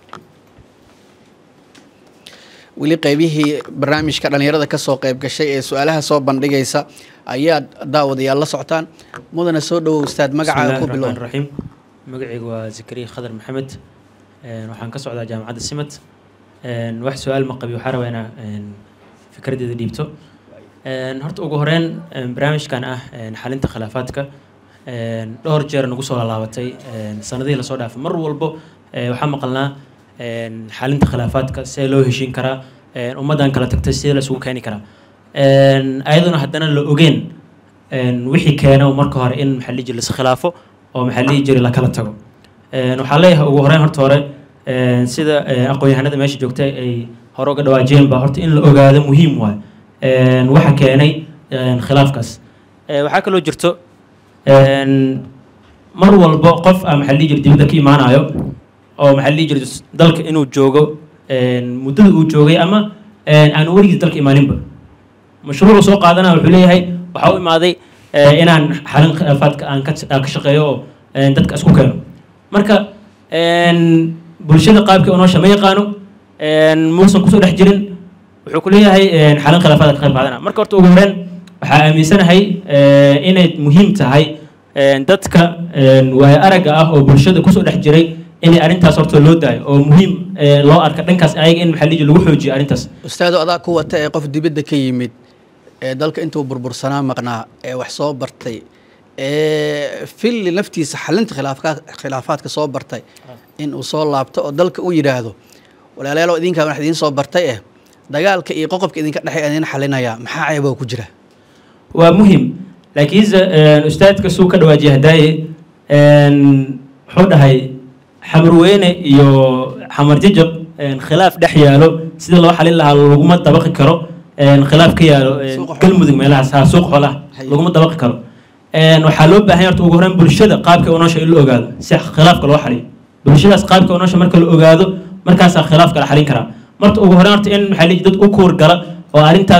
weli qeybihii barnaamijka dhalinyarada kasoo qeyb gashay ee su-aalaha soo bandhigaysa ayaad daawadayaal la socotaan mudana soo dhawow ustaad magacaaga ku bilow raxiim magacaygu waa zakariya khadar maxamed waxaan ka socdaa jaamacadda simad wax su-aal ma qabi waxaa rabaa inaa fikraddeeda dhiibto horta ugu horeyn barnaamijkan ah xalinta khilaafaadka dhowr jeer nagu soo laalaabatay sanadihii lasoo dhaafay mar walbo waxaa maqalnaa xalinta khilaafaadka see loo heshiin karaa ummaddan kala tagtay sidee la isugu keeni karaa ayaduna haddana la ogeen wixii keena marka hore in maxaa lihi jiri laskhilaafo oo maxaa lihi jiri lakala tago waxaa leeyahay ugu horeyn horta hore sida aqoon-yahanada meesha joogtay ay hore uga dhawaajiyeen ba horta in la ogaado muhiim waay waxa keenay khilaafkaas waxaa kaloo jirto mar walbo qof a maxaa lihi jiri dibadda ka imaanayo oo maxaa lihi jiri dalka inuu joogo muddada uu joogay ama aan weligiis dalka imaaninba mashruucu soo qaadanaya wuxuu leeyahay waxaa u imaaday inaan xalin khilaafaadka aan ka aan ka shaqeeyo oo dadka isku keeno marka bulshada qaabkii unoosha ma yaqaano muusan kusoo dhex jirin wuxuu ku leeyahay xalin khilaafaadka ka qayb qaadana marka horta ugu horeen waxaa aaminsanahay inay muhiim tahay dadka waayo aragga ah oo bulshada kusoo dhex jiray inay arrintaas horta loo daayo oo muhiim loo arka dhankaas ayaga in maxaa lihi lagu xoojiyo arrintaas ustaado adaa ku wata ee qof dibadda ka yimid ee dalka intuu burbursanaa maqnaa ee wax soo bartay ee filli naftiisa xalinta khilaafka khilaafaadka soo bartay in uu soo laabto oo dalka u yidhaahdo walaalayaalow idinkaa wax idiin soo bartay eh dagaalka iyo qoqobka idinka dhexey idin xalinayaa maxaa ceeboo ku jira waa muhiim laakiinse ustaadka suu ka dhawaajiya hadaaye wuxuu dhahay xamarweyne iyo xamar jajab khilaaf dhex yaalo sida loo xalin lahaa laguma dabaqi karo khilaaf ka yaalo galmudug meelahaas ha suuq xoolaha laguma dabaqi karo waxaa loo baahan horta ugu horeyn bulshada qaabka unoosha in la ogaado si khilaafka loo xaliyo bulshadaas qaabka unoosha marka la ogaado markaasaa khilaafka la xalin karaa marta ugu horeyn horta in maxaa lihi dad u kuur gala oo arrintaas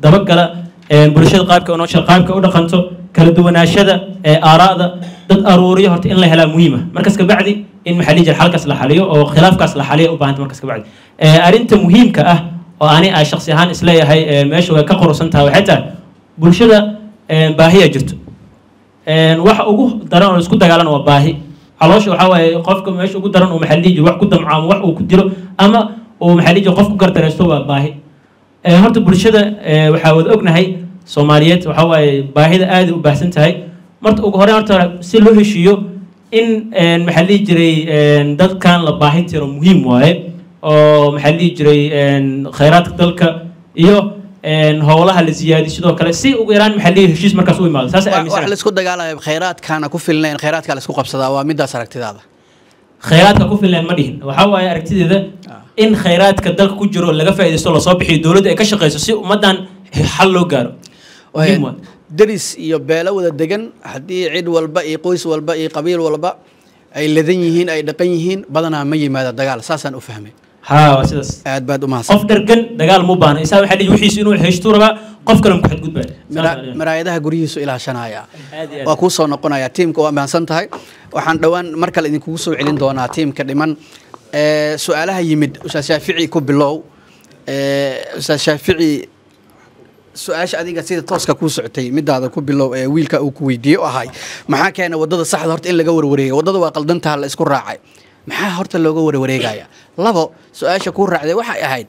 dabagala een, bulshada qaabka u noosha qaabka u dhaqanto kala duwanaashada ee aaraa'da dad aruuriyo horta in la helaa muhiima markas kabacdi in maxaa dhihi jira xalkaas la xaliyo oo khilaafkaas la xaliyo u baahanta markas kabacdi Ee, arrinta muhiimka ah oo ani ay shakhsi ahaan isleeyahay ee, meesha way ka qurusan tahay waxay tahay bulshada een, baahiya jirto Een, waxa ugu daran oo isku dagaalana waa baahi caloosha waxaa waaye qofka meesha ugu daran uu maxaa la dhihi jiro wax ku damco ama wax uu ku dilo ama uu maxaa la dhihi jiro qof ku gardareysto waa baahi Ee, horta bulshada ee, waxaa wada ognahay soomaaliyeed waxaa waaye baahida aad u baahsan tahay marta ugu horreyn horta si loo heshiiyo in een, maxaa la dhihi jiray een, dadkan la baahin tiro muhiim waaye oo maxaa la dhihi jiray een, khayraadka dalka iyo een, howlaha la siyaadiyo sidoo kale si ugu yaraan maxaa la dhihi heshiis markaas u imaado saas wax aaminsan laisku dagaalaya khayraadkaana ku filnayn khayraadkaa laisku qabsadaa waa midaas aragtidaada khayraadka ku filan ma dhihin waxaa waaye aragtideeda in khayraadka dalka ku jiro laga faa'iidaysto lasoo bixiyo dowladda ay ka shaqeyso si ummaddan xal loo gaaro muhiim waa deris iyo beelo wada degan haddii cid walba iyo qoys walba iyo qabiil walba ay ladan yihiin ay dhaqan yihiin badanaa ma yimaada dagaal saasaan u fahmay haa waa sidaas aad baad u mahadsan qof dhargan dagaal mu baahna isaa waxaa dhihi wixiisu inuu heshtuu rabaa qof kale ku xadgudbaa Mara- maraayadaha guryihiisu ilaashanaya Aad iyo aad. waa kuu soo noqonaya tiimka waa mahadsan tahay waxaan dhowaan mar kale idinkugu soo celin doonaa tiimka dhiman Ee, su-aalaha yimid ustaad shaafici ku bilow Ee, ustaad shaafici su-aasha adiga sida tooska kuu socotay midaada ku bilow ee wiilka uu ku weydiiyey oo ahay maxaa keena wadada saxda horta in laga warwareega wadada waa qaldantaha la isku raacay maxaa horta looga warwareegaya labo su-aasha kuu raacday waxay ahayd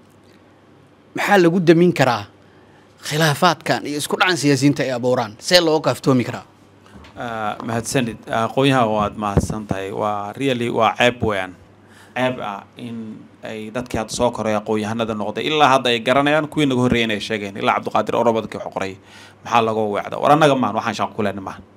maxaa lagu damin karaa khilaafaadkan iyo isku dhacan siyaasiyiinta ay abuuraan see looga kaaftoomi karaa Ah, mahadsanid aqoonyaha waad mahadsan tahay waa really waa ceeb weeyaan ceeb ah in ay dadkii hadda soo koray aqoon-yahanada noqday ilaa hadda ay garanayaan kuwii naga horreeyay ay sheegeen ilaa cabdiqaadir orobadkii wax qoray maxaa laga weecda war annaga maan waxaan shaqo ku lehna maahan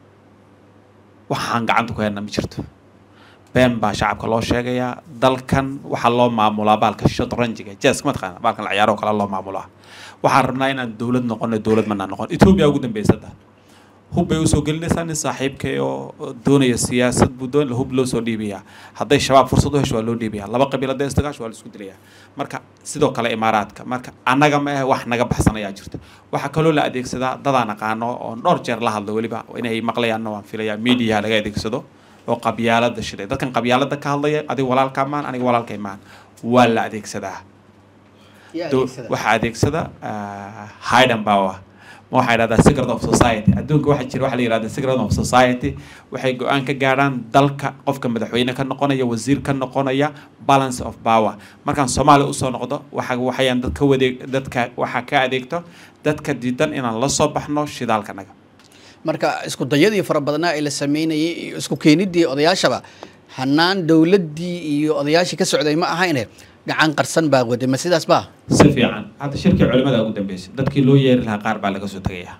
waxaan gacanta ku helna ma jirto been baa shacabka loo sheegayaa dalkan waxaa loo maamulaa baalka shotranjiga jeeska mataqaana baalkan la ciyaaro kale loo maamulaa waxaan rabnaa inaan dowlad noqono dowlad manaa noqon etoobiya ugu dambeysada hub bay usoo gelinaysaa nin saaxiibkay oo doonaya siyaasad buu doon hub loo soo dhiibayaa hadday shabaab fursad u hesho waa loo dhiibayaa laba qabiil hadday isdagaasho waa la isku dilayaa marka sidoo kale imaaraadka marka annaga ma ahe wax naga baxsan ayaa jirta waxaa kaloo la adeegsadaa dadaan aqaano oon dhowr jeer la hadlo weliba inay maqlayaanna waan filayaa mediaha laga adeegsado oo qabyaalada shiday dadkan qabyaalada ka hadlaya adiga walaalkaa maan aniga walaalkay maan waa la adeegsadaa Do- waxaa adeegsada ah, hidden power ma waxaa idhahdaa secret of society adduunka waxaa jira waxa la yidhahda secret of society waxay go-aan ka gaadhaan dalka qofka madaxweyne ka noqonaya wasiir ka noqonaya balance of power markaan soomaaliya usoo noqdo waxa waxayaan dadka wadeeg dadka waxaa ka adeegto dadka diidan inaan la soo baxno shidaalkanaga marka isku dayadii fara badnaa ee la sameynayay iyo isku keenidii odayaashaba hanaan dowladdii iyo odayaashii ka socday ma ahayne gacan qarsan baa waday ma sidaas baa si fiican hadda shirkii culimada ugu dambeysay dadkii loo yeeri lahaa qaar baa laga soo tegayaa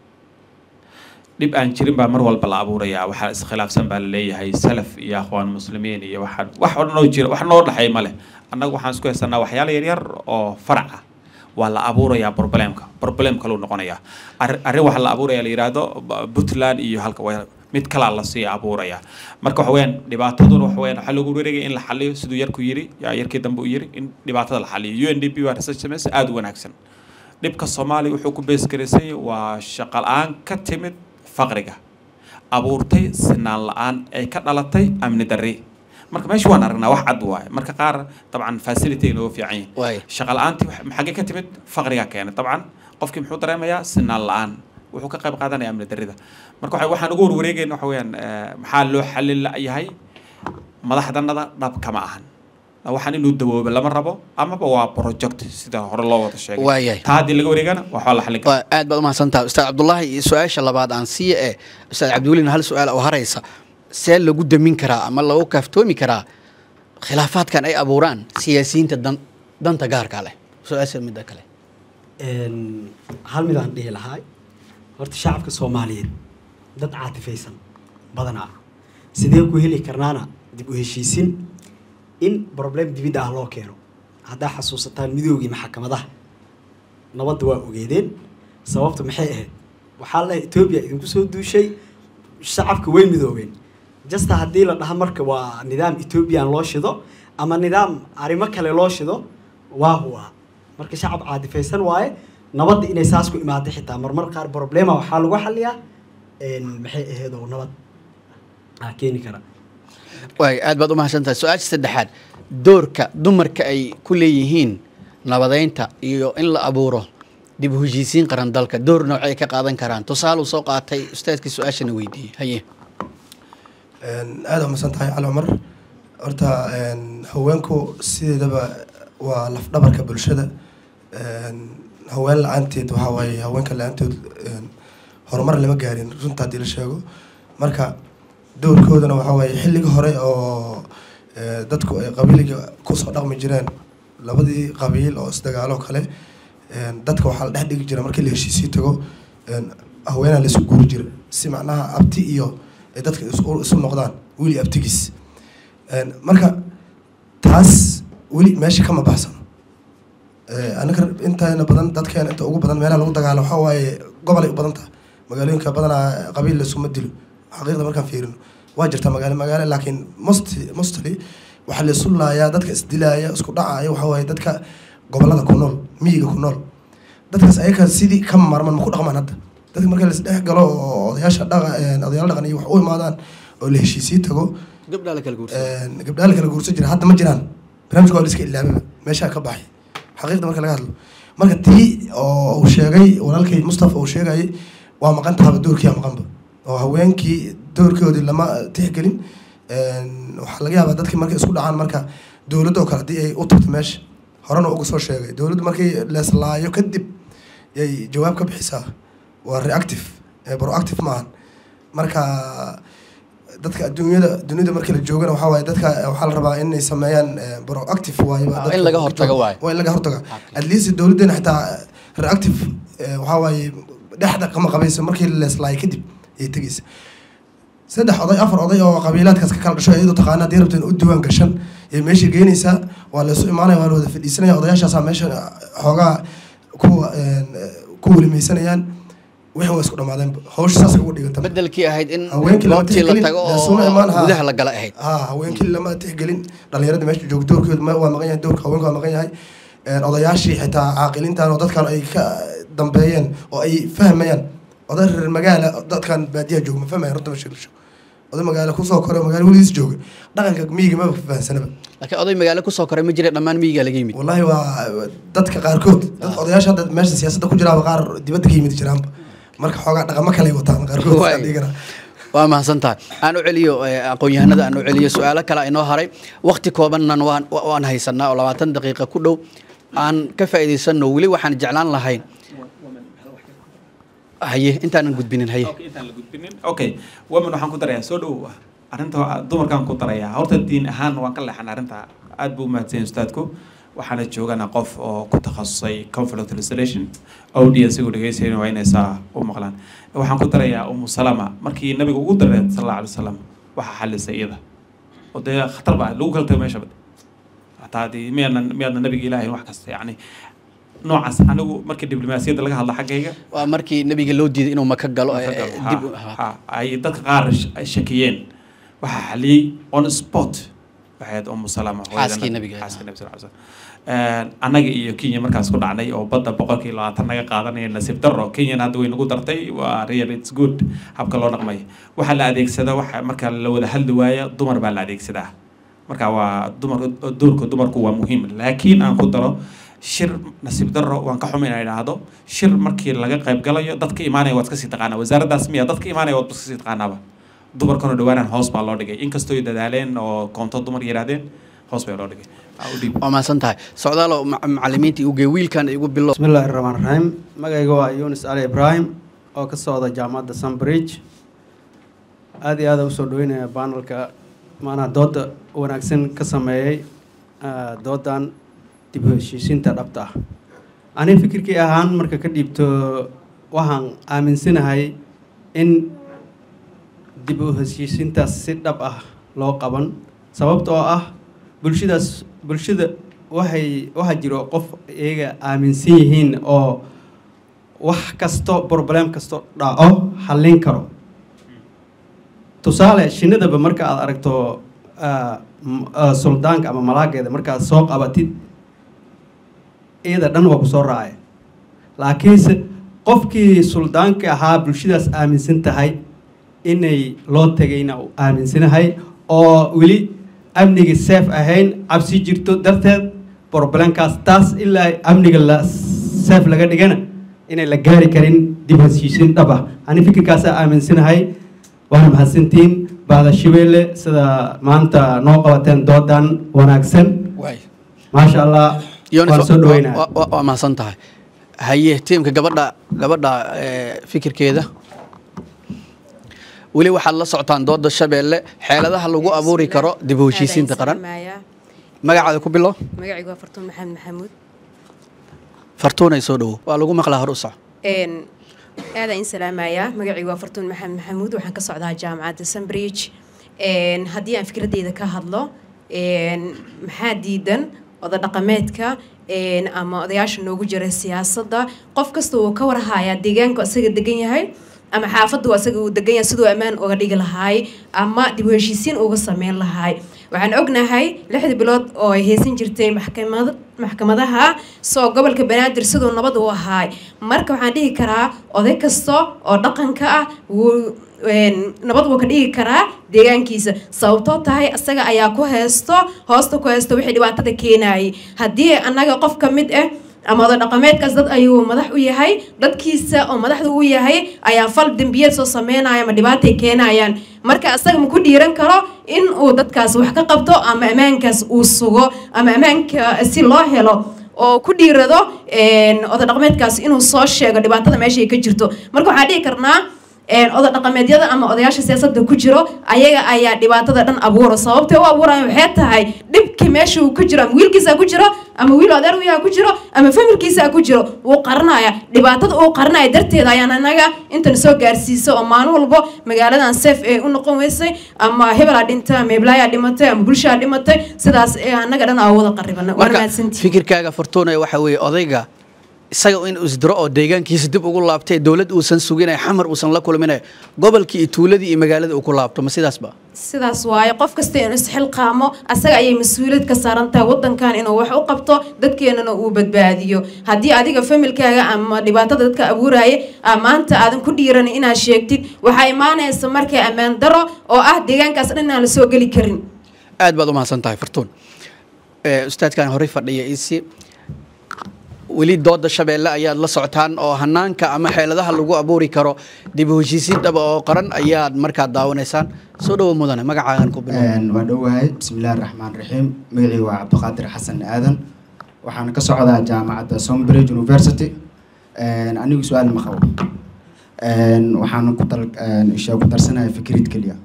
dhib aan jirin baa mar walba la abuurayaa waxaa iskhilaafsan baa la leeyahay salaf iyo akhwaan muslimiin iyo waxaan wax oo dhan oo jira wax noo dhexeey ma leh annaga waxaan isku haysanaa waxyaala yaryar oo farac ah waa la abuurayaa problemka problem kaluu noqonayaa arri arrin waxa la abuuraya la yidhaahdo b- puntland iyo halka wa- mid kalaa lasii abuuraya marka waxa weeyaan dhibaataduna waxa weeyaan waxaa loogu wareegaya in la xaliyo siduu yarku yiri yaa yarkii dambe uu yiri in dhibaatada la xaliyo u n d p waa research samaysa aada u wanaagsan dhibka soomaaliya wuxuu ku beesgaraysay waa shaqo la-aan ka timid faqriga abuurtay sinaan la-aan ay ka dhalatay amni darri marka meesha waan aragnaa wax cad waaye marka qaar dabcan facility nooga fiican yihin waay shaqa la-aantii wax- maxagee ka timid faqrigaa keenay dabcan qofkii muxuu dareemayaa sinaan la-aan wuxuu ka qayb qaadanaya amni darrida marka waxa- waxaan ugu warwareegayna waxa weeyaan eh, maxaa loo xalin la-yahay madaxdanada dhab kama ahan waxaan inuu dawoobo lama rabo amaba waa project sida hore loo wada sheegay waayahay taa haddii laga wareegana waxaa la xalin karaa waa aad baad umahadsantaha ustaad cabdullaahi iyo su-aasha labaad aan siiya ee ustaad cabdiwelina hal su-aal oo haraysa see lagu damin karaa ama lagu kaaftoomi karaa khilaafaadkan ay abuuraan siyaasiyiinta dan danta gaarka leh su-aasha midda kale Een, hal mid aan dhihi lahaa horta shacabka soomaaliyeed dad caatifaysan badanaa sidee ku heli karnaana dib u heshiisin in problem dibidda ah loo keeno haddaa xasuusataan midoogii maxkamadaha nabadda waa ogeedeen sababta maxay ahayd waxaa la etoobiya idinku soo duushay shacabka way midoobeen jasta haddii la dhaha marka waa nidaam ethoobiyan loo shido ama nidaam arrimo kale loo shido waa huwa marka shacab caadifaysan waaye nabadda inay saas ku imaado xitaa marmar qaar problema waxaa lagu xaliyaa een, maxay ahayd oo nabad aa keeni kara waay aad baad u mahadsantahay su-aasha saddexaad doorka dumarka ay ku leeyihiin nabadeynta iyo in la abuuro dib u heshiisiin qaran dalka door noocay ka qaadan karaan tusaale uu soo qaatay ustaadkii su-aashana weydiiyey haye aad u masan tahay cali cumar horta een, haweenku sideedaba waa lafdhabarka bulshada Een, haween la-aanteed waxaa waaye haweenka la-aanteed een, horumar lama gaarin runta haddii la sheego marka doorkoodana waxaa waaye xilliga hore oo ee, dadku ay qabiiliga kusoo dhaqmi jireen labadii qabiil oo isdagaalo kale een, dadka waxaa la dhex dhigi jira markii la heshiisii tago een, haweenaa la isu guuri jira si macnaha abti iyo ay dadka isu isu noqdaan weli abtigiis Een, marka taas weli meesha kama baxsano Ee, anaga intayna badan dadkeena inta ugu badan meelaha lagu dagaalo waxaa waaye gobolay u badan tahay magaalooyinka badanaa qabiil laisuma dilo xaqiiqda markaan fiirino waa jirta magaalo magaalo laakiin most mostly waxaa la isu laayaa dadka isdilaaya isku dhacaya waxaa waaye dadka gobolada ku nool miyiga ku nool dadkaas ayaga sidii ka marman ma ku dhaqmaan hadda dadka marka laisdhex galo oo odayaasha dhaqa odayaal dhaqan iyo wax u imaadaan oo la heshiisii tago gabdhaa la kala guursa Een, gabdhaha la kala guursan jira hadda ma jiraan barnaamijka waa la iska ilaababa meeshaa ka baxay xaqiiqda marka laga hadlo marka tii oo uu sheegay walaalkay mustafa uu sheegayay waa maqan tahaba doorkii aa maqanba oo haweenkii doorkoodii lama tixgelin Een, waxaa laga yaabaa dadkii markay isku dhacaan marka dowladda oo kale haddii ay u tagto meesha horena uga soo sheegay dowladdu markay leeslaayo kadib yay jawaab ka bixisaa waa reactive ee proactive maahan marka dadka adduunyada dunida markii la joogana waxaa waaye dadka waxaa la rabaa inay sameeyaan eh, proactive waaye Ah, in laga hortago waaye. waa in laga hortaga at least dowladeena xitaa reactive eh, waxaa waaye dhexda kama qabayso markii la leeslaayo kadib ayay tegeysa saddex oday afar oday oo qabiilaadkaas ka kala dhasho iyadoo taqaana haddii rabteen u diiwaan gashan ayay meesha geynaysaa waa la isu imaanaya waa la wada fadhiisanaya odayaashaasaa meesha xoogaa ku een, ku welimaysanayaan wixii waa isku dhamaadeen hawsha saas ugu dhiganta bedelkii ahayd in haweenkii lama goobtii la tixgelin, tago lasuna imaan, oo ha. gudaha la gala ahayd haa haweenkii lama tixgelin dhalinyarada meesha jooga doorkooda ma- waa maqan yahay doorka haweenka waa maqan yahay Een, odayaashii xitaa caaqilintan oo dadkan ay ka dambeeyeen oo ay fahmayaan oday reer magaala dadkan baadiyaha jooga ma fahmayan runta ma sheegsho oday magaalo kusoo koray oo magaalo weligiis jooga dhaqanka miyiga maba fahansanaba laakiin oday magaalo kusoo koray ma jira dhammaan miyiga laga yimid wallahi waa dadka qaarkood dadka odayaasha hadda meesha siyaasadda ku jiraaba qaar dibadda ka yimid jiraanba marka xoogaa dhaqamo kale ay wataan qaarkood Waay. aan dhihi karaa waa mahadsan tahay aan u celiyo eh, aqoon-yahanada aan u celiyo su-aalo kale inoo haray waqti koobannan waan wa- waan haysanaa oo labaatan daqiiqa ku dhow aan ka faa'iidaysanno weli waxaan jeclaan lahayn haye intaanan gudbinin haye Okay, intaan la gudbinin okay women waxaan ku darayaa soo dhow arrinta waa- dumarkaan ku darayaa horta diin ahaan waan ka leexan arrinta aad buu umahadsan yahay ustaadku waxaana joogana qof oo ku takhasusay conflict resolution audience igu dhegeysayna waa inay saa u maqlaan waxaan ku darayaa umu salama markii nabiga ugu daray sal alla alay wasalam waxaa xalisay iyada oo dee khatar baa lagu kala tago meesha hataa haddii miyaadna miyaadna nabiga ilaahay wax kasta yacni noocaas anigu markii diblomaasiyadda laga hadla xaggayga waa markii nabiga loo diiday inuu maka galo eh, Marka eh, galo, dib ha, ha. ay dadka qaar sh- ay shakiyeen waxaa xaliyey on spot waxay ahayd umu salama hooyada Xaaskii nabi- nabiga. xaaskii nabi sal ly slam annaga iyo kenya markaas ku dhacnay oo badda boqolkii labaatan naga qaadanaya nasiib darro kenyan hadda way nagu dartay waa real it's good habka loo dhaqmay waxaa la adeegsada waxa marka la wada hadli waaya dumar baa la adeegsadaa marka waa dumar doorka dumarku waa muhiim laakiin aan ku daro shir nasiib darro waan ka xuma inaan idhaahdo shir markii laga qayb galayo dadka imaanaya waad iska sii taqaanaa wasaaraddaas miya dadka imaanaya waad iska sii taqaanaaba dumarkana dhawaanaan hoos baa loo dhigay inkastoo ay dadaaleen oo koonto dumar yidhaahdeen hoos baa loo dhigay Aa, u dhiib waa mahadsan tahay socdaalo ma- macalimiinta igu gee wiilkan igu bilo بسم الله الرحمن الرحيم magayga waa yunis ali ibrahim oo ka socda jaamacadda sunbridge aad iyo aad aan usoo dhaweynaya panelka maanaha dooda wanaagsan ka sameeyey ah, doodan dib u heshiisiinta dhabta ah ani fikirkii ahaan marka ka dhiibto waxaan aaminsanahay in dib u heshiisiintaas si dhab ah loo qaban sababtoo ah bulshadaas bulshada waxay waxaa jiro qof iyaga aaminsan yihiin oo wax kasto problem kasto dhaco xallin karo tusaale shinnidaba marka aad aragto ah, m- ah, suldaanka ama malaageeda markaad soo qabatid iyada dhan waa ku soo raacay laakiinse qofkii suldaanka ahaa bulshadaas aaminsan tahay inay loo tegayna u aaminsanahay oo weli amniga seef ahayn cabsi jirto darteed problemkaas taas ilaa amniga la seef laga dhigana inay la gaari karin dib heshiisiin dhab ah ani fikirkaasaa aaminsanahay waana mahadsantiin baada shabeelle sida maanta noo qabateen doodan wanaagsan maasha allah waan soo dhaweynaa waa mahadsan tahay haye tiimka gabadha gabadha eh, fikirkeeda weli waxaad la socotaan dooda shabeelle xeeladaha lagu abuuri karo dib u heshiisiinta qaran magacaada ku bilo magacaygu waa fartuun maxamed maxamuud fartuunay soo dhowo waa lagu maqlaa hor u soco een aadaan in salaamayaa magacaygu waa fartuun maxamed maxamuud waxaan ka socdaa jaamacadda sunbridge een haddii aan fikradeyda ka hadlo een maxaa diidan oda dhaqameedka een ama odayaasha noogu jira siyaasadda qof kasta wuu ka warhayaa deegaanku isaga degan yahay ama xaafaddu asaga uu degan yahay siduu ammaan uga dhigi lahaay ama dib u heshiisiin uga sameyn lahaay waxaan ognahay lixdii bilood oo ay haysan jirtay maxkamad maxkamadaha soo gobolka banaadir siduu nabad u ahaay marka waxaan dhihi karaa oday kasta oo dhaqanka ah wuu een, nabad wuu ka dhigi karaa deegaankiisa sababtoo tahay isaga ayaa ku haysto hoosta ku haysto wixii dhibaatada keenayay haddii annaga qof ka mid ah ama oday dhaqameedkaas dad ayuu madax u yahay dadkiisa oo madaxda u yahay ayaa fal dembiyeed soo sameynaya ama dhibaatay keenayaan marka isaga ma ku dhiiran karo in uu dadkaas wax ka qabto ama ammaankaas uu sugo ama ammaanka si loo helo oo ku dhiirado een, oday dhaqameedkaas inuu soo sheego dhibaatada meeshay ka jirto marka waxaan dhihi karnaa een, oday dhaqameedyada ama odayaasha siyaasadda ku jiro ayaga ayaa dhibaatada dhan abuura sababtay u abuuraya waxay tahay dhibki meesha uu ku jiro ama wiilkiisa ku jiro ama wiil adeer wiyaha ku jiro ama familkiisa ku jiro wuu qaranaya dhibaatada uu qaranaya darteeda ayaan anaga intan soo gaarsiisa oo maalin walbo magaaladan seef ee u noqon weysay ama hebelaa dhintay ama heblaayaa dhimatay ama bulshaa dhimatay sidaas ee anaga dhan aa wada qaribana waana marka mahadsantihin fikirkaaga fartuunay waxa weeye odayga isaga in uu isdiro oo deegaankiisa dib ugu laabtay dowlad uusan suginay xamar uusan la kulminay gobolkii iyo tuuladii iyo magaalada uu ku laabto ma sidaasba sidaas waaye qof kasta inuu isxilqaamo asaga ayay mas-uuliyad ka saaran tahay wadankan inuu wax u qabto dadkeenana uu badbaadiyo haddii adiga familkaaga ama dhibaatada dadka abuuraya aa maanta aadan ku dhiiran inaad sheegtid waxaa imaanaysa markay ammaan daro oo ah deegaankaas dhan inaan la soo geli karin aad baad u mahadsan tahay fartuun Eh, ustaadkan horey fadhiya isi weli dooda shabeelle ayaad la socotaan oo hanaanka ama xeeladaha lagu abuuri karo dib u heshiisiin dhaba oo qaran ayaad markaa daawanaysaan soo dhowo mudane magacaagan ku bilow waa dhowahay bismillahi raxmaan raxiim magacii waa cabdiqaadir xasan aadan waxaan ka socdaa jaamacadda sombridge university anigu su-aal ma qabo waxaan ku dal isha ku darsanahay fikrid keliya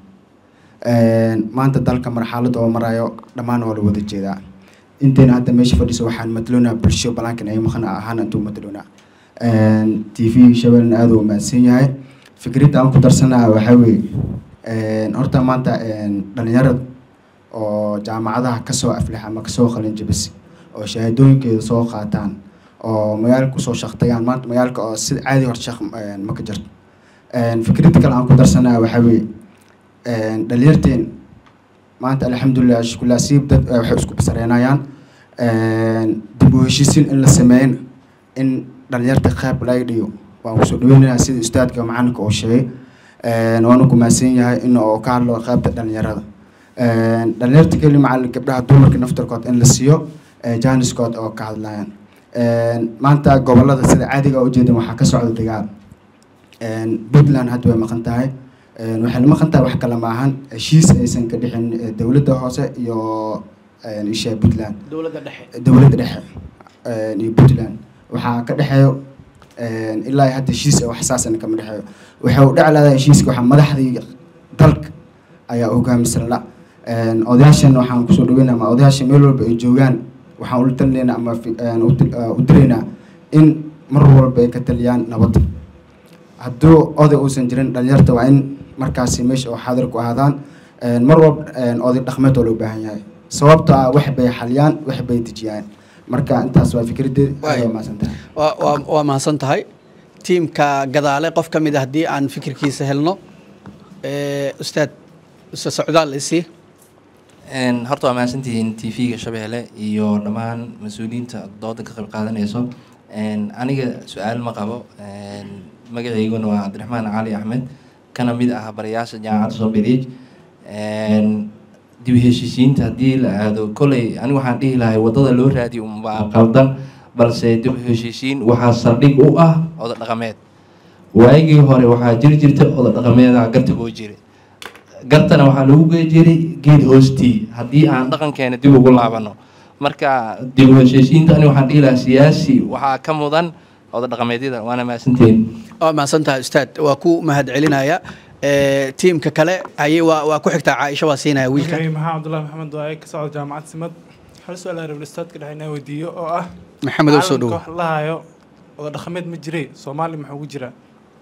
maanta dalka marxalada oo marayo dhammaan waa la wada jeedaa intayna hadda meesha fadhiso waxaan mataloonaa bulsho balankan ay maqan ahaan intuu mataloonaa t v shabeelna aada u mahadsan yahay fikradda aan ku darsanaa waxaa weeye horta maanta dhalinyarada oo jaamacadaha kasoo aflax ama kasoo qalin jabis oo shahaadooyinkeeda soo qaataan oo magaalka kusoo shaqtayaan maanta magaalka oo sida caadi hor shaq ma ka jirto fikradda kale aan ku darsanaa waxaa weeye dhalinyarteen maanta alxamdulilah shukullah siib dad waxay isku basareynayaan dib u heshiisiin in la sameeyin in dhalinyarta qayb laga dhigo waan kusoo dhaweynayaa sida ustaadka macalinka oo sheegay waana ku mahadsan yahay in oo ka hadlo qaybta dhalinyarada dhalinyarta keli macalin gabdhaha dumarka naftarkood in la siiyo jaaniskood oo ka hadlayaan maanta gobolada sida caadiga ujeedan waxaa ka socda dagaal puntland hadda way maqan tahay waxay maqan tahay wax kale maahan heshiis aysan ka dhixin dowladda hoose iyo isha puntland dowladda dhexe dowladda dhexe iyo puntland waxaa ka dhexeeyo ilaa iyo hadda heshiis wax saasana kama dhexeeyo waxay u dhici lahaa heshiiska waxaa madaxdii dalka ayaa hogaamisan la odayaashan waxaan kusoo dhaweynaa ama odayaasha meel walba ay joogaan waxaan ula talineynaa ama u diraynaa in mar walba ay ka taliyaan nabadda hadduu oday uusan jirin dhalinyarta waa in markaasi meesha oo xaadir ku ahaadaan mar walba oday dhaqmeed oo loo baahan yahay sababto ah wax bay xaliyaan wax bay dejiyaan marka intaas waa fikraddeed aad waa mahadsantahay waa waa- waa mahadsan tahay tiimka gadaale qof ka mid a haddii aan fikirkiisa helno Eh, ustaad ustaad socdaal isii Een, horta waa mahadsantihiin t v-ga shabeelle iyo dhammaan mas-uuliyiinta dooda ka qayb qaadanayso Een, aniga su-aal ma qabo Een, magacayguna waa cabdiraxmaan cali axmed kana mid ah barayaasha jaamacadda sombridge dib u heshiisiinta haddii la aado koley aniga waxaan dhihi lahay waddada loo raadiyo unbaa qaldan balse dib u heshiisiin waxaa saldhig u ah oda dhaqameed waagii hore waxaa jiri jirta oda dhaqameeda garta oo jira gartana waxaa lagu gey jiray geed hoostii haddii aan dhaqankeena dib ugu laabano marka dib u heshiisiinta aniga waxaan dhihi lahaa siyaasi waxaa ka mudan oda dhaqameedyada waana mahadsantihiin waa mahadsan tahay ustaad waa ku mahadcelinaya Eh, tiimka kale ayay waa waa ku xigtaa caaisha waa siinaya wiilka magacay maxaa cabdullahi maxamed waaye ka socda jaamacad simad hal su-aal aan rabay ustaadka dhexe inaan weydiiyo oo ah Maxamed, oo soo caalamka dhowo. wax la hayo oda dhaqameed ma jiray soomaali maxaa ugu jira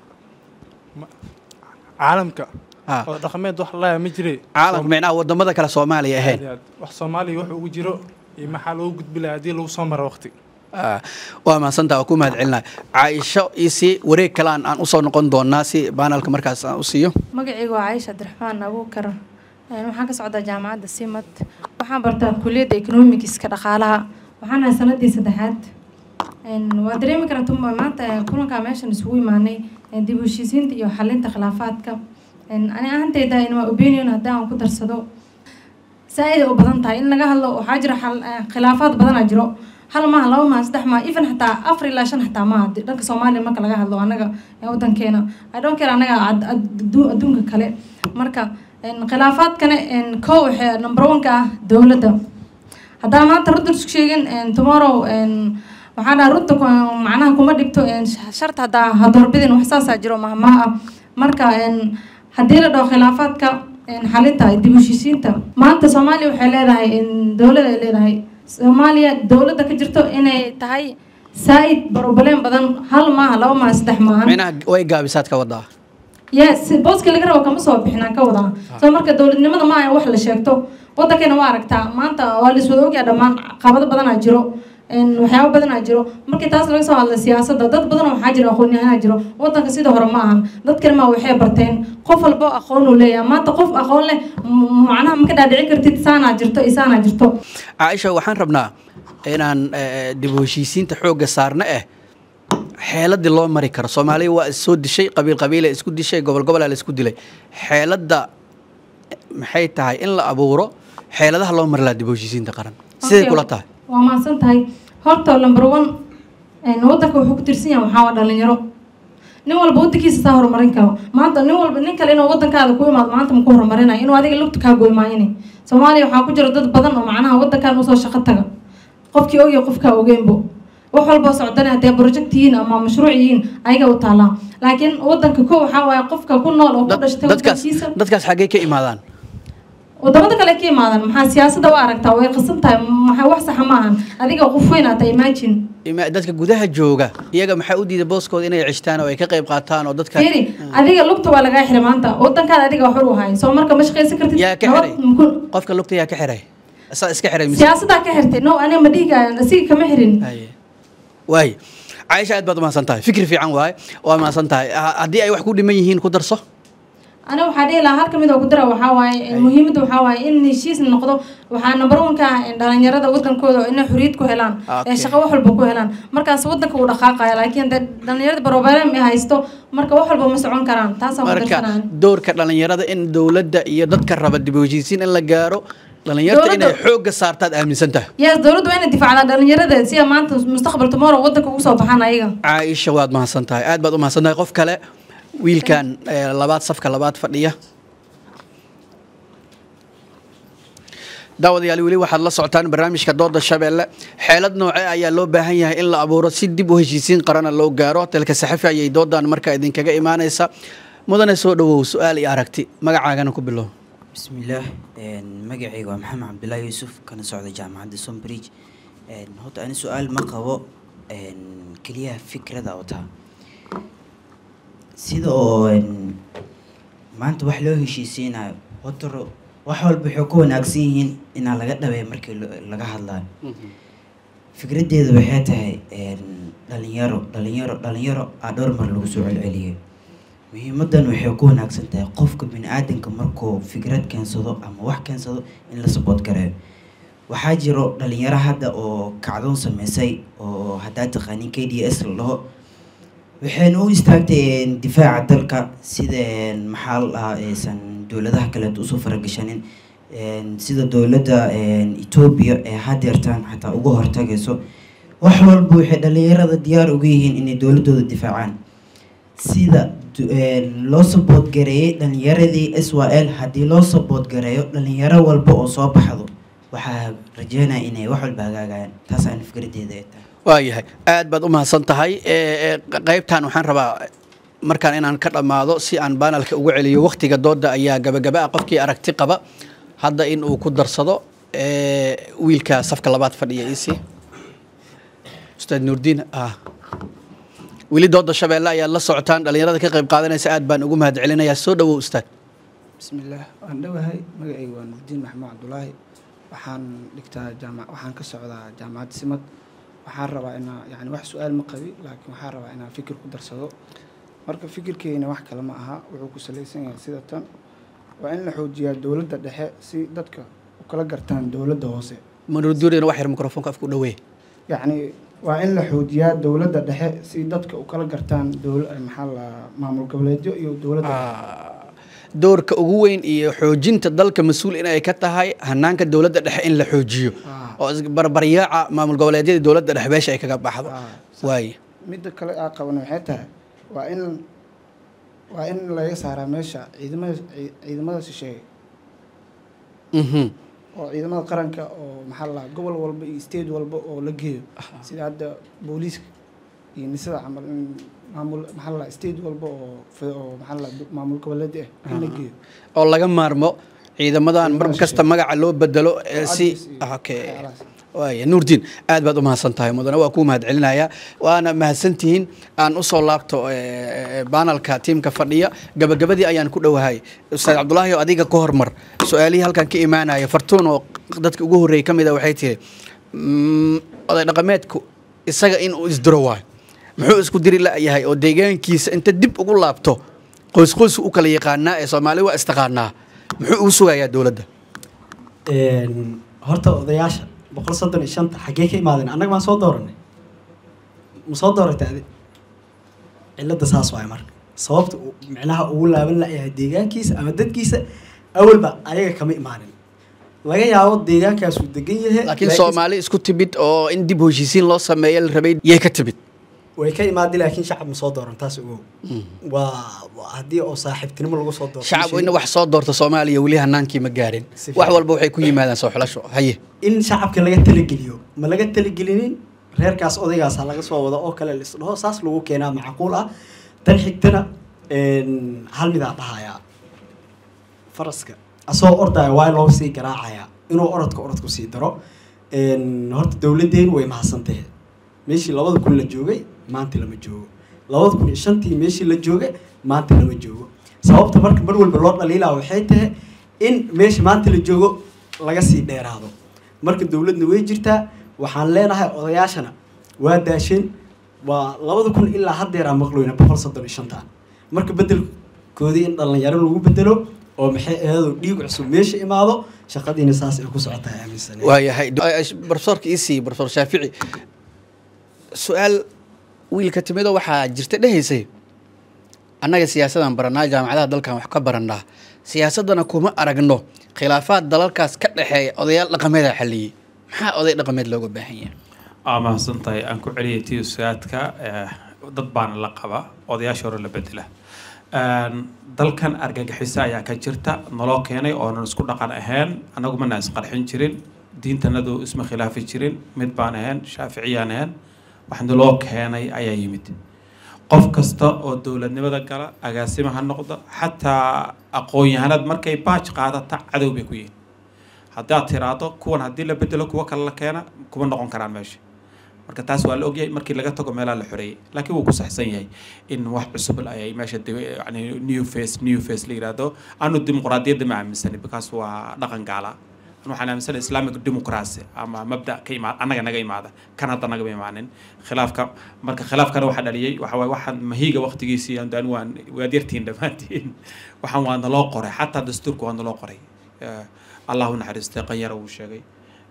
Ma- caalamka Ah. oda dhaqameed wax la hayo ma jiray caalamka micnaha wadamada kale soomaaliya ahayn Aad iyo aad. wax soomaaliya wax ugu jiro iyo maxaa loogu gudbi lahaa haddii lagu soo maro waqti Ah, waa mahadsantaha waa ku mahadcelinaya caaisho isi wareeg kalaan aan usoo noqon doonaa si baanalka markaas aan u siiyo magacaygu waa caisha cabdiraxmaan abuukar Een, waxaan ka socdaa jaamacadda simad waxaan bartaa kuliyadda economicska dhaqaalaha waxaan ahay sanadii saddexaad Een, waa dareemi karanta ma- maanta eh, kulankaa meeshan isugu imaanay eh, dib u heshiisiinta iyo xalinta khilaafaadka Een, ani ahanteyda in waa opinion haddii aan ku darsado saa-id ay u badan tahay in laga hadlo waxaa jira xal- eh, khilaafaad badanaa jiro hal maaha laba maaha saddex maaha even xataa afar ilaa shan xataa maaha Di- dhanka soomaaliya marka laga hadlo anaga ee wadankeena i don't care anaga ad- ad- addu- adduunka kale marka een, khilaafaadkana een, kow waxay number one ka ah dowladda haddaan maanta runta isku sheegin een, tomorrow een, waxaa dhaha runta ku- macnaha kuma dhibto een, sh- sharta haddaa hadoorbidin wax saasaa jiro mahmaha ah marka een, haddii la dhaho khilaafaadka een, xalinta dib u heshiisiinta maanta soomaaliya waxay leedahay een, dowlad ay leedahay soomaaliya dowladda ka jirto inay tahay saa-id problem badan hal maaha laba maaha saddex maahan micnaha way gaabisaad ka wadaa yes booska laga rabo kama soo bixinaan ka wadaa soo marka dowladnimada ma aha wax la sheegto wadankeena waa aragtaa maanta waa la iswada ogyaa dhammaan qabado badanaa jiro een, waxyaabo badanaa jiro markii taas laga soo hadla siyaasadda dad badan waxaa jira aqoon-yahanaa jiro wadanka sida hore ma ahan dadkan ma waxay barteen qof walbo aqoon uu leeyahay maanta qof aqoon leh m- macnaha ma ka dhaadhici kartid saanaa jirto iyo saanaa jirto caaisha waxaan rabnaa inaan eh, dib u heshiisiinta xoogga saarna eh xeeladii loo mari karo soomaaliya waa is soo dishay qabiil qabiila isku dishay gobol gobolaa la isku dilay xeeladda maxay tahay in la abuuro xeeladaha loo mari lahaa dib u heshiisiinta qaran siday Okay, kula tahay waa mahadsan tahay horta number one een, wadanka wuxuu ku tirsan yahay waxaa waa dhalinyaro nin walba wadankiisa saa horumarin karo maanta nin walba nin kale inuu wadankaada ku imaado maanta ma ku horumarinayo inuu adiga lugta kaa goymaayine soomaaliya waxaa ku jira dad badan oo macnaha wadankan usoo shaqo taga qofkii ogya qofkaa ogeynbo wax walboo socdana haddee project yihiin ama mashruuc yihiin ayaga u taalaa laakiin wadanka ko waxaa waaye qofka ku nool oo ku dhashtay dadkaas wadankiisa dadkaas xaggee ka imaadaan wadamada kale ka imaadaan maxaa siyaasadda waa aragtaa way qasan tahay maxaa wax saxa maahan adiga qof weyn aata imagine Ima- dadka gudaha jooga iyaga maxaa u diida booskooda inay cishtaan oo ay ka qayb qaataan oo dadka fiiri adiga lugta waa lagaa xiray maanta wadankaada adiga wax u haay soo marka ma shaqaysan kartid yaa ka nabad xiray maku- qofka lugta yaa ka xiray asaa iska xiray mise siyaasaddaa ka xirtay no aniga ma dhihiga asiga kama xirin waay caaisha aad baad umahadsan tahay fikri fiican waaye waa mahadsan tahay Ha- haddii ay wax ku dhiman yihiin ku darso aniga waxaa dhihi lahaa hal kamid oo ku dara waxaa waaye muhiimadda waxaa waaye in heshiis noqdo waxaa number one ka ah in dhalinyarada wadankooda inay xorriyad ku helaan Okay. ee shaqo wax walba ku helaan markaas wadanka uu dhaqaaqaya laakiin dee dhalinyarada barobareem ay haysto marka wax walba ma socon karaan taasaan ku marka darsanaan doorka dhalinyarada in dowladda iyo dadka raba dib u heshiisiin in la gaaro dhalinyarta inay Dowladda- xoogga saartaad aaminsan tahay yes dowladdu waa inay difaacdaa dhalinyarada si ay maanta mustaqbal tomorrow wadanka ugu soo baxaan ayaga caaisha waad mahadsan tahay aad baad u mahadsan tahay qof kale wiilkan eh, labaad safka labaad fadhiya daawadayaal weli waxaad la socotaan barnaamijka dooda shabeelle xeelad noocee ayaa loo baahan yahay in la abuuro si dib u heshiisiin qarana loo gaaro telka saxafi ayay doodan markaa idinkaga imaanaysa mudane soo dhawow su-aal iyo aragti magacaagana ku bilow bismillaah een, magacayga waa maxamed cabdullaahi yuusuf kana socda jaamacadda sombridge Een, horta ani su-aal ma qabo een, keliya fikrada oo taa sida oo een, maanta wax loo heshiisiinayo horta ro- wax walba waxay ku wanaagsan yihiin inaa laga dhabeeyo markii lo- laga hadlayo fikraddeedu waxay tahay een, dhalinyaro dhalinyaro dhalinyaro aa dhowr mar lagu soo celceliyay muhiimadan waxay ku wanaagsan tahay qofka bini-aadanka markuu fikrad keensado ama wax keensado in la sabood gareeyo waxaa jiro dhalinyaro hadda oo kacdoon sameysay oo haddaa taqaanin k d s la dhaho waxayna u istaagtay difaaca dalka sida maxaa la dhahaa aysan dowladaha kaleeto usoo faragashanin sida dowladda etoobiya ee hadeertaan xataa uga hortagayso wax walba waxay dhalinyarada diyaar uga yihiin inay dowladooda difaacaan sida loo sabood gareeyay dhalinyaradii s y l haddii loo sabood gareeyo dhalinyaro walba oo soo baxdo waxaa rajeynaya inay wax walba hagaagayaan taasaan fikradeeda ay tahay waayahay aad baad u mahadsan tahay qaybtan waxaan rabaa markaan inaan ka dhammaado si aan banalka uga celiyo waktiga dooda ayaa gabagaba ah qofkii aragti qaba hadda in uu ku darsado wiilka safka labaad fadhiya isi ustaad nuurdiin ah weli dooda shabeelle ayaad la socotaan dhalinyarada ka qayb qaadanaysa aad baan ugu mahad celinayaa soo dhawow ustaad bismillaah waan dhowahay magacayga waa nuurdiin maxamuud cabdulaahi waxaan dhigtaa jaamac waxaan ka socdaa jaamacadda simad waxaan rabaa inaa yani wax su-aal ma qabi laakiin waxaan rabaa inaan fikir ku darsado marka fikirkeyna wax kale ma aha wuxuu ku salaysan yahay sida tan waa in la xoojiyaa dowladda dhexe si dadka u kala gartaan dowladda hoose manuurduurina wax yar mikrofoonka afku dhaweey yacni waa in la xoojiyaa dowladda dhexe si dadka u kala gartaan dowla maxaa la maamul goboleedyo iyo dowladda doorka ugu weyn iyo xoojinta dalka mas-uul inay ka tahay hanaanka dowladda dhexe in la xoojiyo oo barbaryaaca maamul goboleedyada dowladda dhexe meesha ay kaga baxdo waaye midda kale aa qaban waxay tahay waa in waa in laga saaraa meesha ciidamada ciidamada shisheeye oo ciidamada qaranka oo maxaa la gobol walba iyo state walba oo la geeyo sida hadda booliiska iyo nisada camal in maamul maxaa la state walba oo oo maxaa la maamul goboleed ah in la geeyo oo laga maarmo ciidamadan mar kasta magaca loo bedelo si okay waaya nuurdiin aad baad u mahadsan tahay mudane waa kuu mahad celinaya waana mahadsantihiin aan usoo laabto banalka tiimka fadhiya gabagabadii ayaan ku dhowahay ustaad cabdulaahi oo adiga ka hormar su-aalihii halkan ka imaanaya fartuun oo dadka ugu horreeyay ka mid a waxay tiri oday dhaqameedku isaga in uu isdiro waayo muxuu isku diri la-yahay oo deegaankiisa inta dib ugu laabto qoys qoysku u kala yaqaanaa ee soomaali waa istaqaanaa muxuu ugu sugayaa dowladda horta odayaasha boqol soddon iyo shanta xaggee ka imaadeen annaga maan soo dooranay ma soo dooratay adi cilladda saas waay marka sababta uu micnaha ugu laaban la-yahay deegaankiisa ama dadkiisa awalba ayaga kama imaanin laga yaabo deegaankaasuu degan yahay laakiin soomaali isku timid oo in dib heshiisiin loo sameeya la rabay yay ka timid way ka imaadeen laakiin shacab ma soo dooran taas ogow waa haddii oo saaxiibtinimo lagu soo doorto shacab ina wax soo doorta soomaaliya weli hanaankii ma gaarin wax walba waxay ku yimaadaan soo xulasho haye in shacabka laga talageliyo ma laga talagelinin reerkaas odaygaasa laga soo wado oo kale lisdhaho saas lagu keenaa macquul ah tan xigtana hal midaa dhahayaa faraska asoo ordaya waa loo sii garaacayaa inuu orodka orodku sii daro horta dowladdeenu way mahadsantahe meeshii labada kun la joogay maanta lama joogo labada kun iyo shantii meeshii la joogay maanta lama joogo sababta marka mar walba loo dhaliilaa waxay tahay in meesha maanta la joogo laga sii dheeraado marka dowladna way jirtaa waxaan leenahay odayaashana waa daasheen waa labada kun ilaa haddeeraa maqloyna boqol soddon iyo shanta marka bedelkoodii in dhalinyaro lagu bedelo oo maxay ahaydoo dhiig cusub meesha imaado shaqadiina saas ay ku socotahay aaminsan waayahay profesorka isii profesor shaafici su-aal wiilka timido waxaa jirta dhehaysay annaga siyaasadaan baranaa jaamacadaha dalkan wax ka baranaa siyaasadana kuma aragno khilaafaad dalalkaas ka dhexeeya odayaal dhaqameeda xaliyey maxaa oday dhaqameed looga baahan yahay aa mahadsan tahay aan ku celiyay tii usaadka dad baana la qaba odayaasha hore la bedela dalkan argagixisa ayaa ka jirta naloo keenay oonan isku dhaqan ahayn annagu mana isqarxin jirin diintanadu isma khilaafi jirin mid baan ahayn shaaficiyaan ahayn wax naloo keenay ayaa yimid qof kasta oo dowladnimada gala agaasima ha noqdo xataa aqoon-yahanad markay baaj qaadata cadow bay ku yihiin haddaad tiraahdo kuwan haddii la bedelo kuwa kale la keena kuma noqon karaan meesha marka taas waa la ogyahay markii laga tago meelaha la xoreeyay laakiin wuu ku saxsan yahay in wax cusub ayay meesha yani new face new face la yidhaahdo anu dimuqraadiyadda ma aaminsani because waa dhaqan gaala waxaan aaminsanahay islamic democracy ama mabda ka imaad annaga naga imaada kan hadda nagama imaanin khilaafka marka khilaafkana waxaa dhaliyey waxa waaye waxaan mahiiga waqtigiisii aan waan waad yartiin dhammaantiin waxaan waa naloo qoray xataa dastuurka waa naloo qoray allahu naxariistay qanyara uu sheegay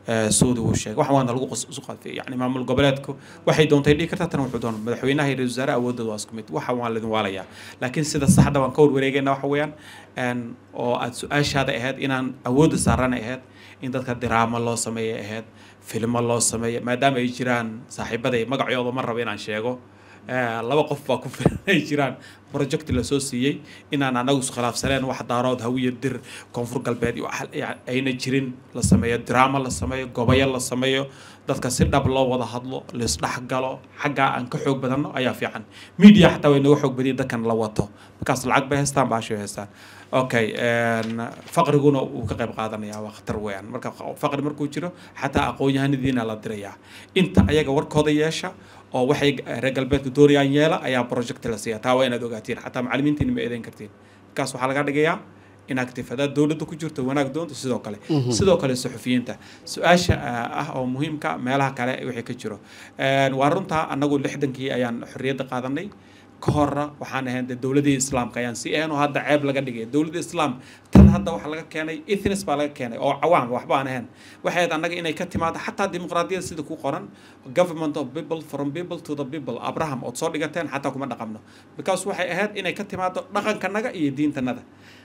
eh, suudi uu sheegay wax waana lagu qos- isu qadfay yani maamul goboleedku waxay doontay dhihi kartaa tan wuxuu doona madaxweynaha iyo ra-iisul wasaare awoodooda waa isku mid waxa waan laidin waalayaa laakiin sida saxda waan ka warwareegayna waxa weeyaan een, oo aad su-aashaada ahayd inaan awoodda saarana ahayd in dadka diraamo loo sameeya ahayd filmo loo sameeya maadaama ay jiraan saaxiibaday magacooda ma rabo inaan sheego Eh, laba qof baa ku filan ay jiraan project lasoo siiyey inaan anagu iskhilaafsaneen wax daarood hawiya dir koonfur galbeed iyo wax ya- ayna jirin la sameeyo drama la sameeyo gobayo la sameeyo dadka si dhab loo wada hadlo laisdhexgalo xaggaa aan ka xoog badanno ayaa fiican media xataa way naga xoog badiya dadkan la wato markaas lacag bay haystaan baashay haystaan okay een, faqriguna wuu ka qayb qaadanaya waa khatar weeyaan marka faqri markuu jiro xataa aqoon-yahanadiina la dirayaa inta ayaga warkooda yeesha oo waxay reer galbeedka doonayaan yeela ayaa project la siiya taa waa inaad ogaatiin xataa macallimiintiina ma eedeyn kartiin markaas waxaa laga dhigayaa inactive hadaad dowladda ku jirto wanaag doonto sidoo kale Mhm. sidoo kale suxufiyiinta su-aasha ah ah oo muhiimka meelaha kale wixii ka jiro Een, waa runtaa annagu lixdankii ayaan xorriyadda qaadanay ka horra waxaan ahayn dee dowladii islaamka ayaan sii ahayn oo hadda ceeb laga dhigay dowladda islaam tan hadda waxaa laga keenay ethnis baa laga keenay oo cawaam waxba aan ahayn waxay ahayd annaga inay ka timaado xataa dimuqraadiyada sida ku qoran government of people from people to the people abraham ood soo dhigateen xataa kuma dhaqamno because waxay ahayd inay ka timaado dhaqankanaga iyo diintanada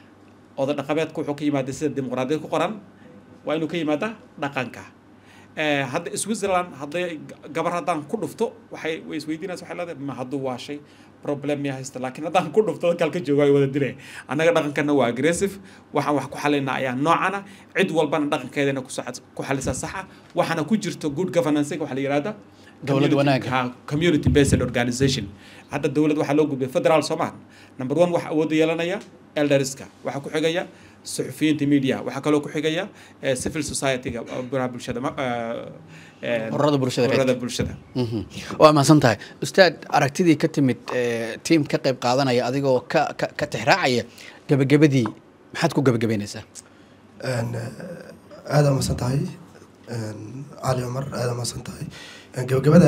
oda dhaqameedka wuxuu ka yimaada sida dimuqraadiyad ku qoran waa inuu ka yimaada dhaqanka Eh, hadda switzerland hadday gabar haddaan ku dhufto waxay way isweydiinaysa waxay leedahay ma hadduu waashay problem miya haysta laakiin haddaan ku dhufto dadka halka jooga ay wada dilay annaga dhaqankana waa aggressive waxaan wax ku xalinaa ayaa noocana cid walbana dhaqankeedana kuso- ku xalisa saxa waxaana ku jirto good governance waxaa la yihahda Dowlad wanaag. community based organization hadda dowlad waxaa loo gudbay federal soomaal number one waxa awoodda yeelanaya elderska waxaa ku xigaya suxufiyiinta media waxaa kaloo ku xigaya eh, civil society-ga oo baraha bulshada ma- eh, eh, ururada bulshada ururada bulshada Mhm. waa mahadsan tahay ustaad aragtidii ka timid eh, tiim ka qayb qaadanaya adigoo ka ka ka tixraacaya gebagabadii maxaad ku gebagabeynaysaa Een, eh, aad aa masan tahay Een, cali cumar aad aa masan tahay Een, gabagabada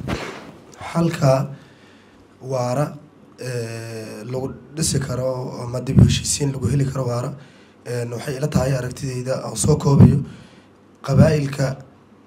halka waara eh, lagu dhisi karo ama dib u heshiisiin lagu heli karo waara Een, waxay ila tahay aragtidayda aan soo koobayo qabaa'ilka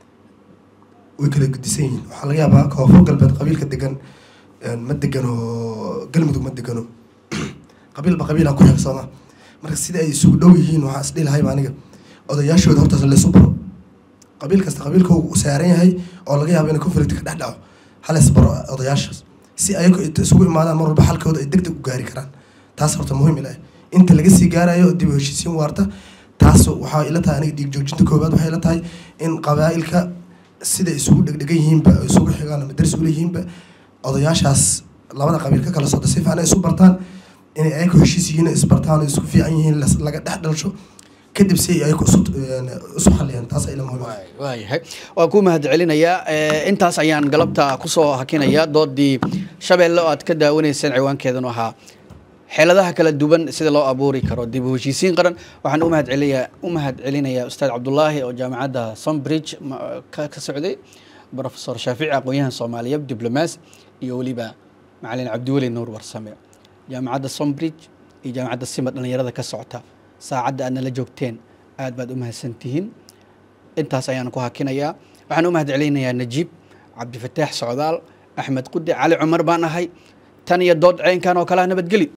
way kala gedisan yihiin waxaa laga yaabaa koonfur galbeed qabiilka degan een, ma degano galmudug ma degano qabiilba qabiilaan ku xeegsama marka sida ay isugu dhow yihiin waxaa isdhihi lahayba aniga odayaashooda hortaas laysu baro qabiil kasta qabiilka uu saaran yahay oo laga yaabo in conflict ka dhex dhaco halays baro odayaashaas si ayagu inta isugu imaadaan mar walba xalkooda ay deg deg u gaari karaan taas horta muhiim ilaah inta laga sii gaarayo dib u heshiisiin waarta taas waxaa ila tahay aniga dhiig joojinta koowaad waxay ila tahay in qabaa'ilka sida isugu dhegdhegan yihiinba isugu xigaan ama daris ula yihiinba odayaashaas labada qabiil ka kala socda si fiican ay isu bartaan inay ayagu heshiis yihiin oo isbartaan oo isku fiican yihiin las- laga dhex dhalsho kadib si ay ayagu isu een, isu xaliyaan taas ay ila muhiim ah waayahay waan ku mahad celinayaa Eh, intaas ayaan galabta kusoo hakinayaa doodii shabeelle oo aad ka daawanayseen ciwaankeedanu ahaa xeeladaha kala duwan sida loo abuuri karo dib u heshiisiin qaran waxaan u mahad celinayaa u mahad celinayaa ustaad cabdulaahi oo jaamacadda sunbridge ma- ka ka socday profesor shaafici aqoon-yahan soomaaliyeed diblomaas iyo weliba macalin cabdiweli nuur warsame jaamacadda sunbridge iyo jaamacadda sima dhalinyarada ka socota saacadda aad nala joogteen aad baad u mahadsantihiin intaas ayaan ku hakinayaa waxaan u mahad celinayaa najiib cabdifataax socdaal axmed qudi cali cumar baan ahay tan iyo dood ceenkan oo kale ah nabadgeli